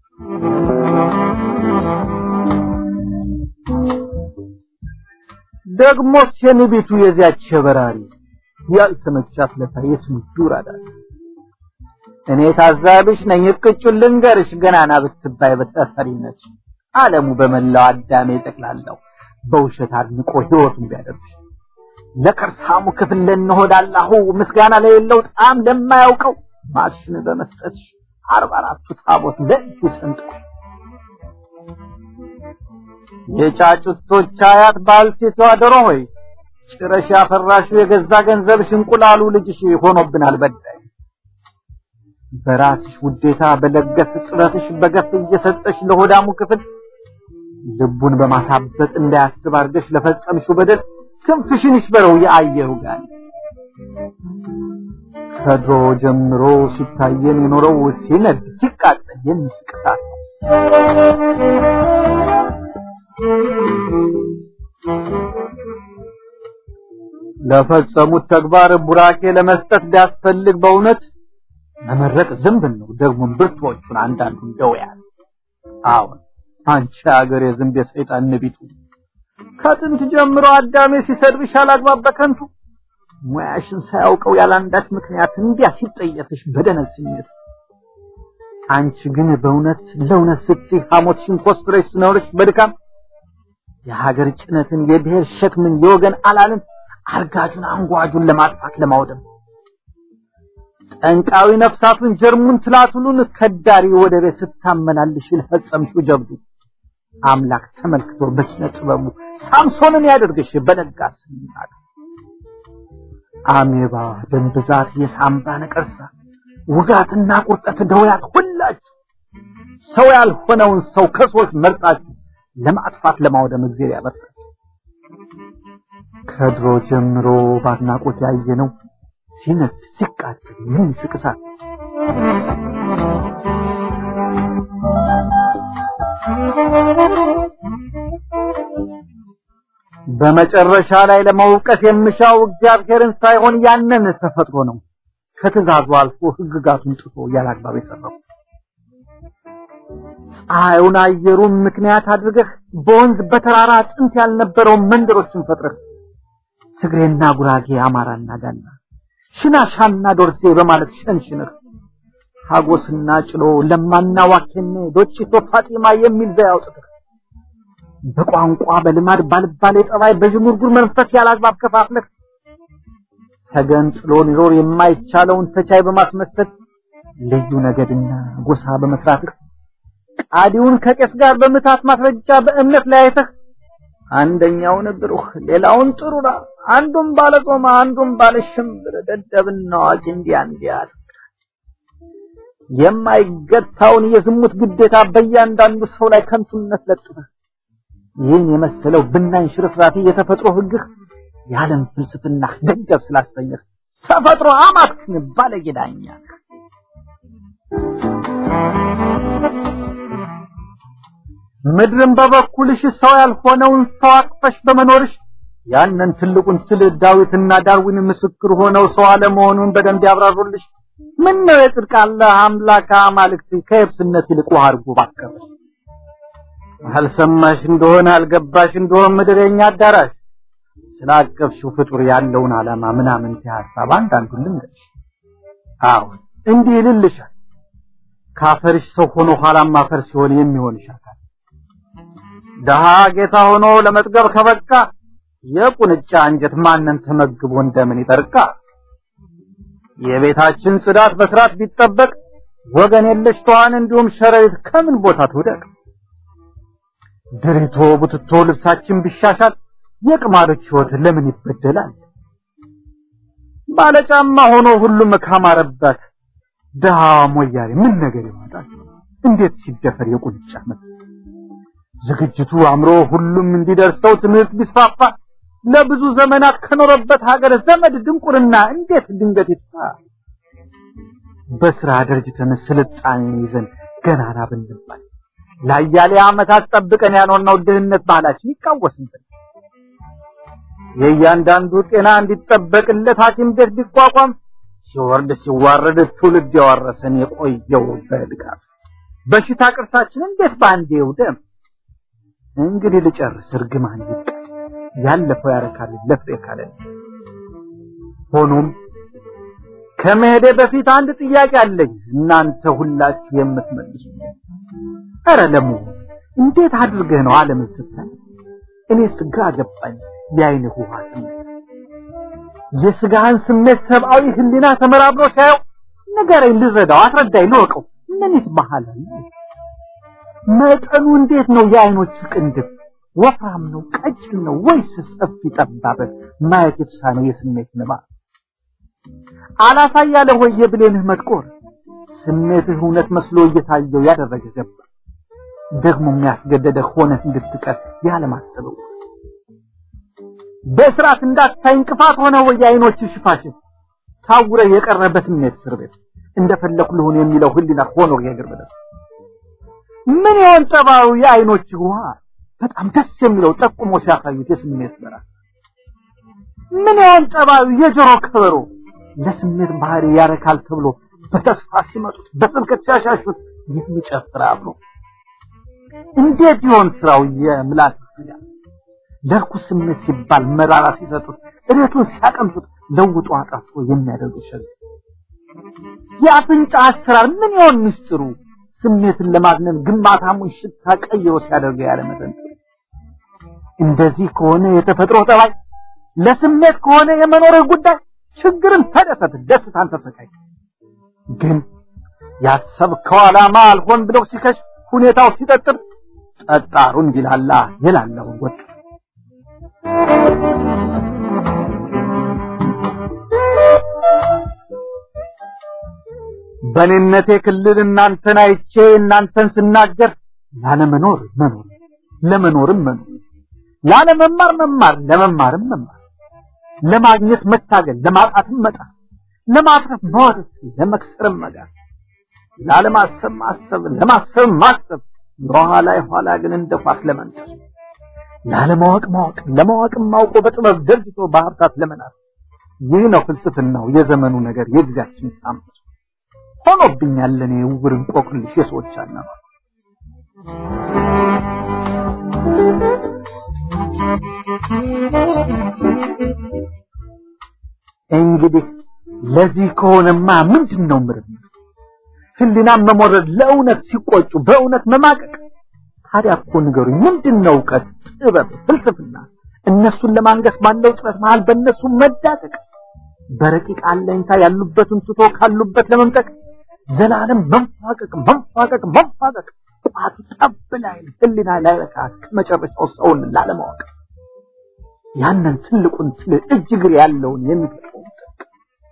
ደግሞስ የንቢቱ የዚያች በራሪ ያልተመቻት ለታ የትም ዱር አዳል እኔ ታዛቢሽ ነኝ እቅጩን ልንገርሽ ገናና ብትባይ በተፈሪነት ዓለሙ በመላው አዳሜ ጠቅላላው በውሸት አድንቆ ህይወቱን ቢያደርግሽ ለከርሳሙ ክፍል ለነሆዳላሁ ምስጋና ለሌለው ጣም ለማያውቀው ማሽን በመስጠትሽ አርባ አራቱ ታቦት ለእጁ ሰንጥቆ የጫጩቶች አያት ባልቴቷ ዶሮ ሆይ ጭረሽ ያፈራሽው የገዛ ገንዘብሽ እንቁላሉ ልጅሽ ሆኖብናል በዳይ በራስሽ ውዴታ በለገስ ጥረትሽ በገፍ እየሰጠሽ ለሆዳሙ ክፍል ልቡን በማሳበጥ እንዳያስብ አድርገሽ ለፈጸምሽው በደል ክንፍሽን ይስበረው የአየሩ ጋር ከድሮ ጀምሮ ሲታየን የኖረው ሲነድ ሲቃጠል የሚስቅ እሳት ነው። ለፈጸሙት ተግባር ቡራኬ ለመስጠት ቢያስፈልግ በእውነት መመረቅ ዝንብን ነው። ደግሞ ብርቱዎቹን አንዳንዱን ደውያል። አሁን አንቺ ሀገር የዝንብ የሰይጣን ንቢቱ ከጥንት ጀምሮ አዳሜ ሲሰድብሽ አላግባብ በከንቱ ሙያሽን ሳያውቀው ያላንዳች ምክንያት እንዲያ ሲጠየፍሽ በደነዝ ስሜት አንቺ ግን በእውነት ለእውነት ስትይ ሐሞትሽን ኮስትረሽ ስኖርሽ በድካም የሀገር ጭነትን የብሔር ሸክምን የወገን አላልን አርጋጁን አንጓጁን ለማጥፋት ለማውደም ጠንቃዊ ነፍሳቱን ጀርሙን ትላትሉን ከዳሪ ወደ ቤት ስታመላልሽ ለፈጸምሽው ጀብዱ አምላክ ተመልክቶ በኪነ ጥበቡ ሳምሶንን ያደርግሽ በለጋስ ይናል አሜባ ደም ብዛት የሳምባ ነቀርሳ ውጋትና ቁርጠት ደውያት ሁላችሁ ሰው ያልሆነውን ሰው ከሰዎች መርጣችሁ ለማጥፋት ለማውደም እግዚአብሔር ያበርታችሁ ከድሮ ጀምሮ ባድናቆት ያየነው ሲነድ ሲቃጠል የሚስቅ እሳት በመጨረሻ ላይ ለመውቀስ የምሻው እግዚአብሔርን ሳይሆን ያንን ተፈጥሮ ነው። ከትእዛዙ አልፎ ሕግጋቱን ጥሶ ያላግባብ የሰራው ፀሐዩን አየሩን ምክንያት አድርገህ በወንዝ በተራራ ጥንት ያልነበረውን መንደሮችን ፈጥረህ ትግሬና ጉራጌ፣ አማራና ጋና፣ ሽናሻና ዶርሴ በማለት ሸንሽነህ ሀጎስና ጭሎ ለማና ዋኬኔ ዶጭቶ ፋጢማ የሚል ዘዬ አውጥተህ በቋንቋ በልማድ ባልባሌ ጠባይ በዥንጉርጉር መንፈስ ያላግባብ ከፋፍለህ ተገንጥሎ ሊኖር የማይቻለውን ተቻይ በማስመሰል ልዩ ነገድና ጎሳ በመስራትህ ቃዲውን ከቄስ ጋር በምታት ማስረጃ በእምነት ለያይተህ አንደኛውን ብሩህ ሌላውን ጥሩራ አንዱም ባለጾማ አንዱም ባለሽምብር ደደብና አዋቂ እንዲያ እንዲያ የማይገታውን የዝሙት ግዴታ በእያንዳንዱ ሰው ላይ ከንቱነት ለጥፈህ ይህን የመሰለው ብናኝ ሽርፍራፊ የተፈጥሮ ህግህ የዓለም ፍልስፍና ደንጀብ ስላሰኘህ ተፈጥሮ አማክን ባለጌ ዳኛ ምድርን በበኩልሽ ሰው ያልሆነውን ሰው አቅፈሽ በመኖርሽ ያንን ትልቁን ትል ዳዊትና ዳርዊን ምስክር ሆነው ሰው አለመሆኑን በደንብ ያብራሩልሽ። ምን ነው የጽድቅ አለ አምላክ አማልክት ከየብስነት ይልቅ ውሃ አድርጎ ባቀረሽ። አልሰማሽ እንደሆነ አልገባሽ እንደሆነ ምድር የኛ አዳራሽ ስላቀፍሽው ፍጡር ያለውን ዓላማ ምናምን ሐሳብ አንዳንዱን ልንገርሽ። አዎ እንዲህ ይልልሻል። ካፈርሽ ሰው ሆኖ ኋላም አፈር ሲሆን የሚሆንሽ አካል ደሃ ጌታ ሆኖ ለመጥገብ ከበቃ የቁንጫ አንጀት ማንን ተመግቦ እንደምን ይጠርቃ? የቤታችን ጽዳት በስርዓት ቢጠበቅ ወገን የለሽ ተዋን እንዲሁም ሸረሪት ከምን ቦታ ትውደቅ? ድሪቶ ቡትቶ ልብሳችን ቢሻሻል የቅማሎች ሕይወት ለምን ይበደላል? ባለጫማ ሆኖ ሁሉም ካማረበት ድሃ ሞያሌ ምን ነገር ይወጣል? እንዴት ሲደፈር የቁንጫ መት ዝግጅቱ አምሮ ሁሉም እንዲደርሰው ትምህርት ቢስፋፋ ለብዙ ዘመናት ከኖረበት ሀገር ዘመድ ድንቁርና እንዴት ድንገት ይጥፋ? በስራ ደረጅተን ስልጣኔ ይዘን ገናና ብንባል ለአያሌ ዓመታት ጠብቀን ያኖርነው ድህነት ባህላችን ይቃወስብን። የእያንዳንዱ ጤና እንዲጠበቅለት ሐኪም ቤት ቢቋቋም ሲወርድ ሲዋረድ ትውልድ ያወረሰን የቆየው በድጋፍ በሽታ ቅርሳችን እንዴት በአንዴ ይውደም? እንግዲህ ልጨርስ እርግማን ይብቃ። ያለፈው ያረካል ለፍሬ ካለ ሆኖም ከመሄዴ በፊት አንድ ጥያቄ አለኝ እናንተ ሁላችሁ የምትመልሱ ኧረ ለመሆኑ እንዴት አድርገህ ነው ዓለምን ስታይ እኔ ስጋ ገባኝ የአይንህ ውሃ ስሜት የስጋህን ስሜት ሰብአዊ ህሊና ተመራምሮ ሳየው ንገረኝ ልረዳው አስረዳኝ ልወቀው ምን ይትባሃል መጠኑ እንዴት ነው የአይኖች ቅንድብ ወፍራም ነው ቀጭን ነው ወይስ ሰፊ ጠባብ ማየት የተሳነው የስሜት ንባብ አላሳያለ ወይ የብሌንህ መጥቆር ስሜትህ እውነት መስሎ እየታየው ያደረገ ገባ ደግሞ የሚያስገደደ ሆነህ እንድትቀር ያለማሰበው በስርዓት እንዳታይ እንቅፋት ሆነ ወይ የአይኖች ሽፋሽን ታውረ የቀረ በስሜት እስር ቤት እንደፈለኩ ልሁን የሚለው ህሊና ሆኖ የእግር በደስ ምን ይሆን ጠባዩ የአይኖች ውሃ በጣም ደስ የሚለው ጠቁሞ ሲያሳዩት የስሜት በራ ምን ይሆን ጠባዩ የጆሮ ከበሮ ለስሜት ባህሪ ያረካል ተብሎ በተስፋ ሲመጡት በስብከት ሲያሻሹት የሚጨፍር አብሮ እንዴት ይሆን ስራው የምላስ ስጋ ለርኩስ ስሜት ሲባል መራራ ሲሰጡት እሬቱን ሲያቀምሱት ለውጦ አጣፍቶ የሚያደርጉ ሸግ የአፍንጫ አሰራር ምን ይሆን ምስጢሩ ስሜትን ለማግነን ግንባታሙን ሽታ ቀይሮ ሲያደርገው ያለ መጠን እንደዚህ ከሆነ የተፈጥሮ ጠባይ ለስሜት ከሆነ የመኖርህ ጉዳይ ችግርን ተደሰት ደስታን ተሰቃይ ግን ያሰብከው ዓላማ አልሆን ብለው ሲከሽ ሁኔታው ሲጠጥር ጠጣሩ እንዲላላ የላለውን ወጥ በኔነቴ ክልል እናንተን አይቼ እናንተን ስናገር ላለመኖር መኖር ለመኖርም መኖር ላለመማር መማር ለመማርም መማር ለማግኘት መታገል፣ ለማጣትም መጣር፣ ለማትረፍ መዋደድ፣ ለመክሰርም መጋር፣ ላለማሰብ ማሰብ፣ ለማሰብ ማሰብ፣ የኋላ የኋላ ግን እንደ ኳስ ለመንጠር፣ ላለማወቅ ማወቅ፣ ለማወቅም ማውቆ በጥበብ ደርጅቶ በሀብታት ለመናር። ይህ ነው ፍልስፍናው የዘመኑ ነገር የጊዜያችን ታምር ሆኖብኛል ለኔ ውር እንቆቅልሽ የሰዎች አናኗር። እንግዲህ ለዚህ ከሆነማ ምንድን ነው ምርምር? ህሊናም መሞረድ፣ ለእውነት ሲቆጩ በእውነት መማቀቅ። ታዲያ እኮ ንገሩኝ፣ ምንድን ነው እውቀት፣ ጥበብ፣ ፍልስፍና? እነሱን ለማንገስ ባለው ጥረት መሃል በእነሱ መዳቀቅ፣ በረቂቅ አለኝታ ያሉበትን ትቶ ካሉበት ለመምጠቅ ዘላለም መንፋቀቅ መንፋቀቅ መንፋቀቅ ቋቱ ጠብ ላይ ህሊና ላይ በቃ ከመጨረሻው ሰውን ላለማወቅ ያንን ትልቁን ትል እጅ እግር ያለውን የሚፈጥረውን ጥልቅ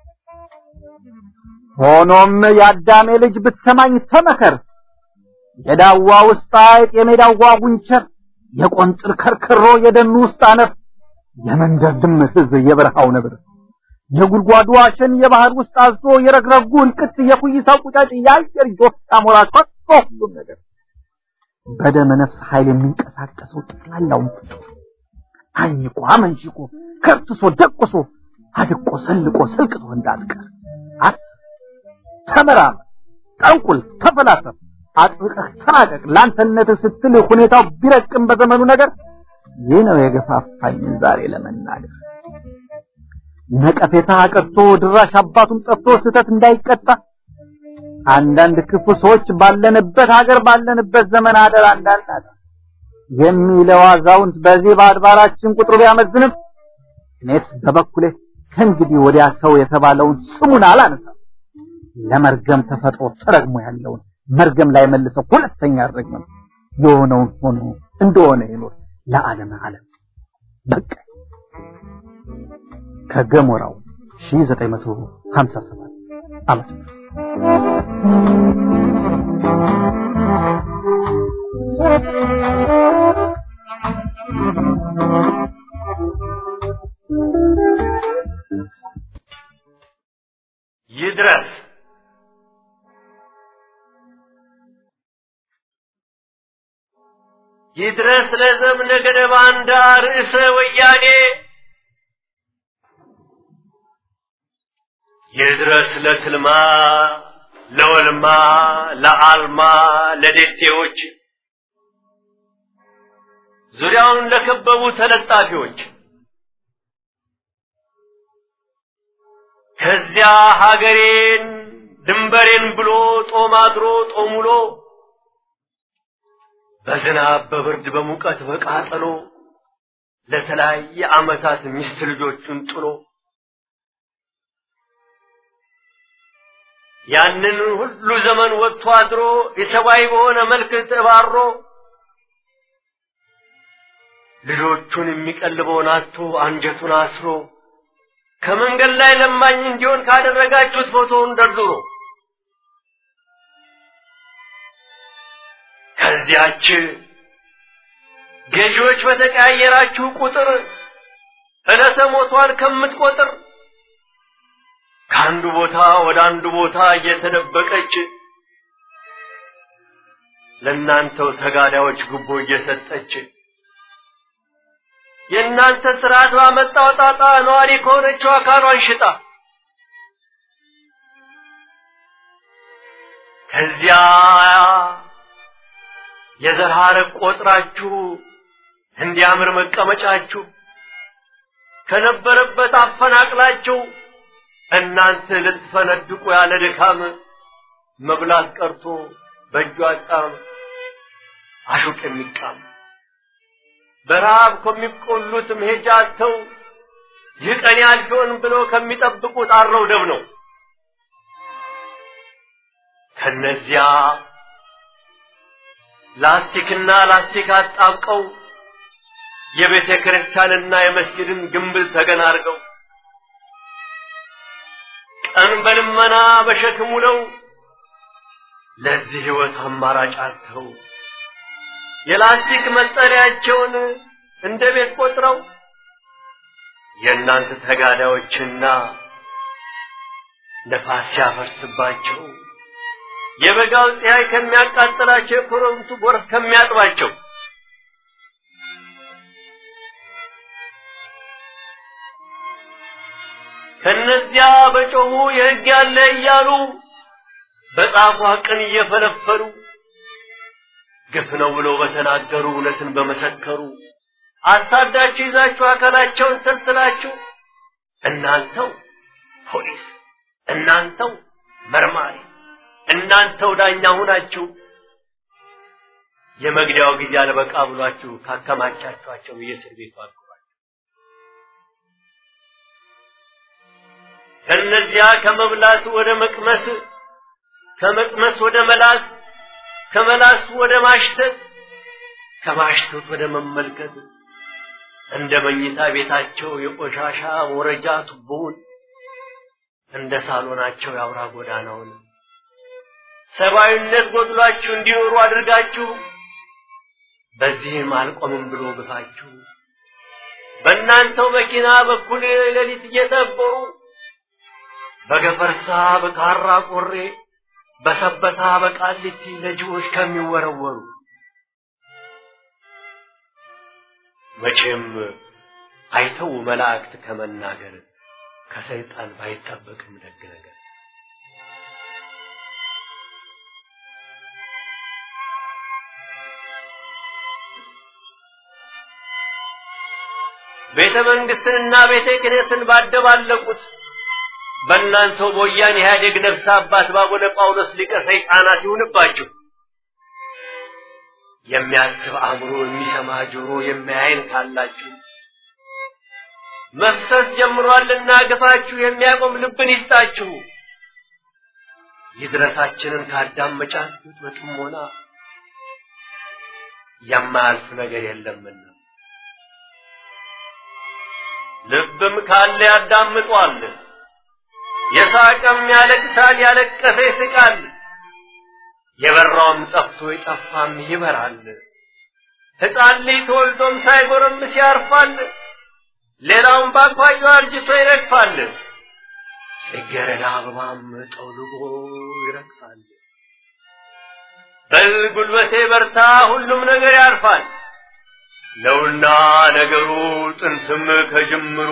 ሆኖም የአዳሜ ልጅ ብትሰማኝ ተመከር የዳዋ ውስጥ አይጥ የሜዳዋ ጉንቸር የቆንጥር ከርከሮ የደኑ ውስጥ አነፍ የመንደር ድመት ህዝብ የበረሃው ነብር የጉድጓዱ አሸን የባህር ውስጥ አዞ የረግረጉ እልቅት የኩይሳው ቁጫጭ የአየር ጆፍ አሞራ ከቶ ሁሉም ነገር በደመ ነፍስ ኃይል የሚንቀሳቀሰው ጠቅላላውን ፍጡር አኝቆ አመንሽቆ ከርትሶ ደቆሶ አድቆ ሰልቆ ሰልቅቶ እንዳትቀር አስብ፣ ተመራመር፣ ጠንቁል፣ ተፈላሰፍ፣ አጥብቀህ ተናቀቅ። ለአንተነት ስትል ሁኔታው ቢረቅም በዘመኑ ነገር ይህ ነው የገፋፋኝ ዛሬ ለመናገር ነቀፌታ ቀርቶ ድራሽ አባቱን ጠፍቶ ስህተት እንዳይቀጣ አንዳንድ ክፉ ሰዎች ባለንበት ሀገር ባለንበት ዘመን አደር እንዳናጣ የሚለው አዛውንት በዚህ በአድባራችን ቁጥሩ ቢያመዝንም እኔስ በበኩሌ ከእንግዲህ ወዲያ ሰው የተባለውን ስሙን አላነሳም። ለመርገም ተፈጥሮ ተረግሞ ያለውን መርገም ላይ መልሰው ሁለተኛ አልረግምም። የሆነውን ሆኖ እንደሆነ ይኖር ለዓለም ዓለም በቃ ከገሞራው 1957 ዓመት ይድረስ ይድረስ ለዘምነ ገደ ባንዳ ርዕሰ ወያኔ ይድረስ ለትልማ ለወልማ ለአልማ ለዴቴዎች ዙሪያውን ለከበቡ ተለጣፊዎች ከዚያ ሀገሬን ድንበሬን ብሎ ጦም አድሮ ጦም ውሎ በዝናብ በብርድ በሙቀት በቃጠሎ ለተለያየ ዓመታት ሚስት ልጆቹን ጥሎ ያንን ሁሉ ዘመን ወጥቶ አድሮ የሰብአዊ በሆነ መልክ ተባሮ ልጆቹን የሚቀልበውን አጥቶ አንጀቱን አስሮ ከመንገድ ላይ ለማኝ እንዲሆን ካደረጋችሁት ፎቶውን ደርድሮ ከዚያች ገዢዎች በተቀያየራችሁ ቁጥር ዕለተ ሞቷን ከምትቆጥር ከአንዱ ቦታ ወደ አንዱ ቦታ እየተደበቀች ለእናንተው ተጋዳዮች ጉቦ እየሰጠች የእናንተ ስርዓት ባመጣው ጣጣ ነዋሪ ከሆነችው አካሏን ሽጣ ከዚያ የዘር ሐረግ ቆጥራችሁ እንዲያምር መቀመጫችሁ ከነበረበት አፈናቅላችሁ እናንተ ልትፈነድቁ ያለ ድካም መብላት ቀርቶ በእጁ አጣም አሹቅ የሚቃም በረሃብ ከሚቆሉት መሄጃ አጥተው ይህ ቀን ያልፊውን ብለው ከሚጠብቁት አረው ደብ ነው። ከነዚያ ላስቲክና ላስቲክ አጣብቀው የቤተ ክርስቲያንና የመስጊድን ግንብል ተገን አድርገው ቀን በልመና በሸክሙ ነው ለዚህ ህይወት አማራጭ አጥተው የላስቲክ መጠለያቸውን እንደ ቤት ቆጥረው የእናንተ ተጋዳዮችና ነፋስ ሲያፈርስባቸው የበጋው ፀሐይ ከሚያቃጥላቸው የክረምቱ ጎርፍ ከሚያጥባቸው ከነዚያ በጮሁ የሕግ ያለ እያሉ በጻፏ ቅን እየፈለፈሉ ግፍ ነው ብለው በተናገሩ እውነትን በመሰከሩ አሳዳችሁ ይዛችሁ አካላቸውን ሰልስላችሁ እናንተው ፖሊስ፣ እናንተው መርማሪ፣ እናንተው ዳኛ ሁናችሁ የመግደያው ጊዜ አልበቃ ብሏችሁ ካከማቻችኋቸው የእስር ቤቱ አግሯቸው ከነዚያ ከመብላት ወደ መቅመስ ከመቅመስ ወደ መላስ ከመላስ ወደ ማሽተት ከማሽተት ወደ መመልከት እንደ መኝታ ቤታቸው የቆሻሻ ወረጃ ቱቦውን እንደ ሳሎናቸው የአውራ ጎዳናውን ሰብአዊነት ጎድሏችሁ እንዲኖሩ አድርጋችሁ በዚህም አልቆምም ብሎ ግፋችሁ በእናንተው መኪና በኩል ሌሊት እየጠበሩ በገፈርሳ በካራ ቆሬ በሰበታ በቃሊቲ ለጅቦች ከሚወረወሩ መቼም አይተው መላእክት ከመናገር ከሰይጣን ባይጠበቅም ደግ ነገር ቤተ መንግስትንና ቤተ ክህነትን ባደባለቁት በእናንተው በወያኔ ኢህአዴግ ነፍስ አባት ባቡነ ጳውሎስ ሊቀ ሰይጣናት ይሁንባችሁ። የሚያስብ አእምሮ፣ የሚሰማ ጆሮ፣ የሚያይን ካላችሁ መፍሰስ ጀምሯልና ግፋችሁ የሚያቆም ልብን ይስጣችሁ። ይድረሳችንን ካዳመጫችሁት በጥሞና የማያልፍ ነገር የለምና ልብም ካለ ያዳምጧል። የሳቀም ያለቅሳል፣ ያለቀሰ ይስቃል። የበራውም ጠፍቶ የጠፋም ይበራል። ሕፃን ልጅ ተወልዶም ሳይጎረምስ ያርፋል። ሌላውም ባኳያው አርጅቶ ይረግፋል። ጽጌረዳ አበባም ጠውልጎ ይረግፋል። በል ጉልበቴ በርታ፣ ሁሉም ነገር ያልፋል ነውና ነገሩ ጥንትም ከጅምሩ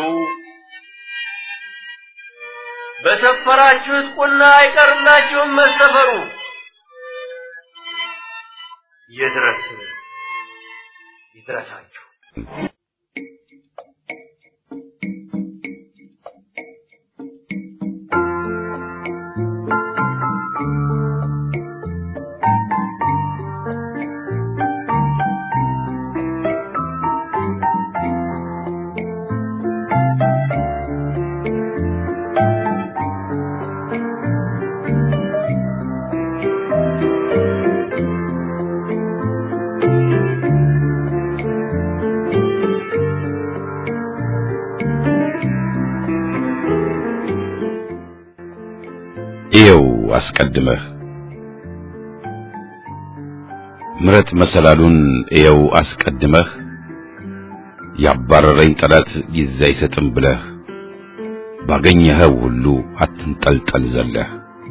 በሰፈራችሁት ቁና አይቀርላችሁም መሰፈሩ። ይድረስ ይድረሳችሁ። እየው አስቀድመህ ምረጥ መሰላሉን እየው አስቀድመህ ያባረረኝ ጠላት ጊዜ አይሰጥም ብለህ ባገኘኸው ሁሉ አትንጠልጠል ዘለህ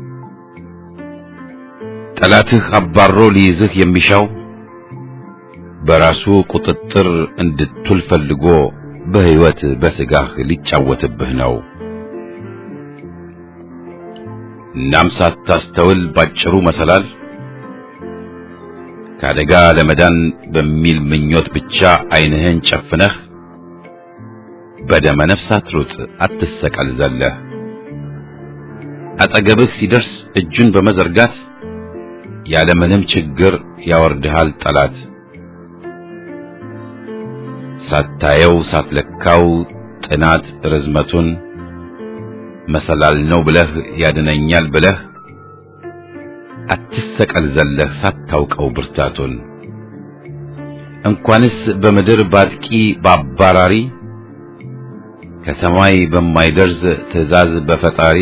ጠላትህ አባሮ ሊይዝህ የሚሻው በራሱ ቁጥጥር እንድትውል ፈልጎ በሕይወት በሥጋህ ሊጫወትብህ ነው። እናም ሳታስተውል ባጭሩ መሰላል ከአደጋ ለመዳን በሚል ምኞት ብቻ ዓይንህን ጨፍነህ በደመ ነፍስ አትሩጥ፣ አትሰቀል ዘለህ አጠገብህ ሲደርስ እጁን በመዘርጋት ያለምንም ችግር ያወርድሃል ጠላት። ሳታየው ሳትለካው ጥናት ርዝመቱን መሰላል ነው ብለህ ያድነኛል ብለህ አትሰቀል ዘለህ ሳታውቀው ብርታቱን እንኳንስ በምድር ባጥቂ ባባራሪ ከሰማይ በማይደርስ ትእዛዝ በፈጣሪ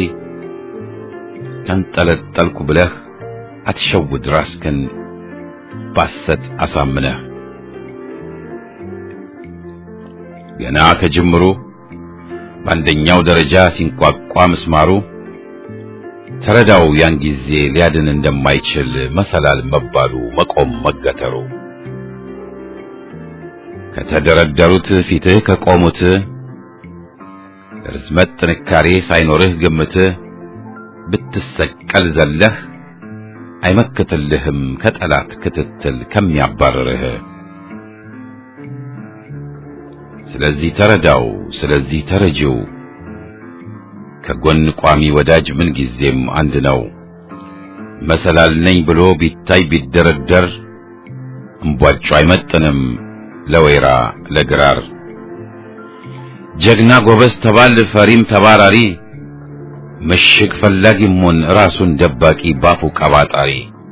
ተንጠለጠልኩ ብለህ አትሸውድ ራስክን ባሰት አሳምነህ ገና ከጅምሩ በአንደኛው ደረጃ ሲንቋቋ ምስማሩ ተረዳው ያን ጊዜ ሊያድን እንደማይችል መሰላል መባሉ መቆም መገተሩ ከተደረደሩት ፊትህ ከቆሙት ርዝመት ጥንካሬ ሳይኖርህ ግምት ብትሰቀል ዘለህ አይመክትልህም ከጠላት ክትትል ከሚያባርርህ። ስለዚህ ተረዳው፣ ስለዚህ ተረጂው ከጎን ቋሚ ወዳጅ ምን ጊዜም አንድ ነው። መሰላል ነኝ ብሎ ቢታይ ቢደረደር እምቧጩ አይመጥንም ለወይራ ለግራር። ጀግና ጎበዝ ተባል ፈሪም ተባራሪ ምሽግ ፈላጊም ሆን ራሱን ደባቂ ባፉ ቀባጣሪ።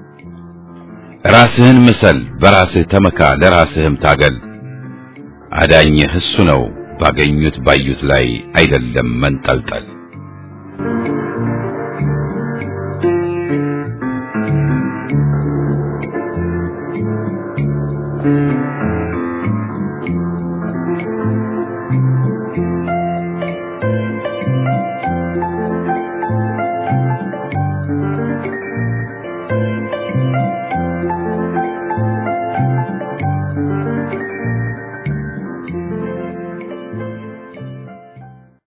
ራስህን ምሰል በራስህ ተመካ ለራስህም ታገል። አዳኝህ እሱ ነው ባገኙት ባዩት ላይ አይደለም መንጠልጠል። Thank you.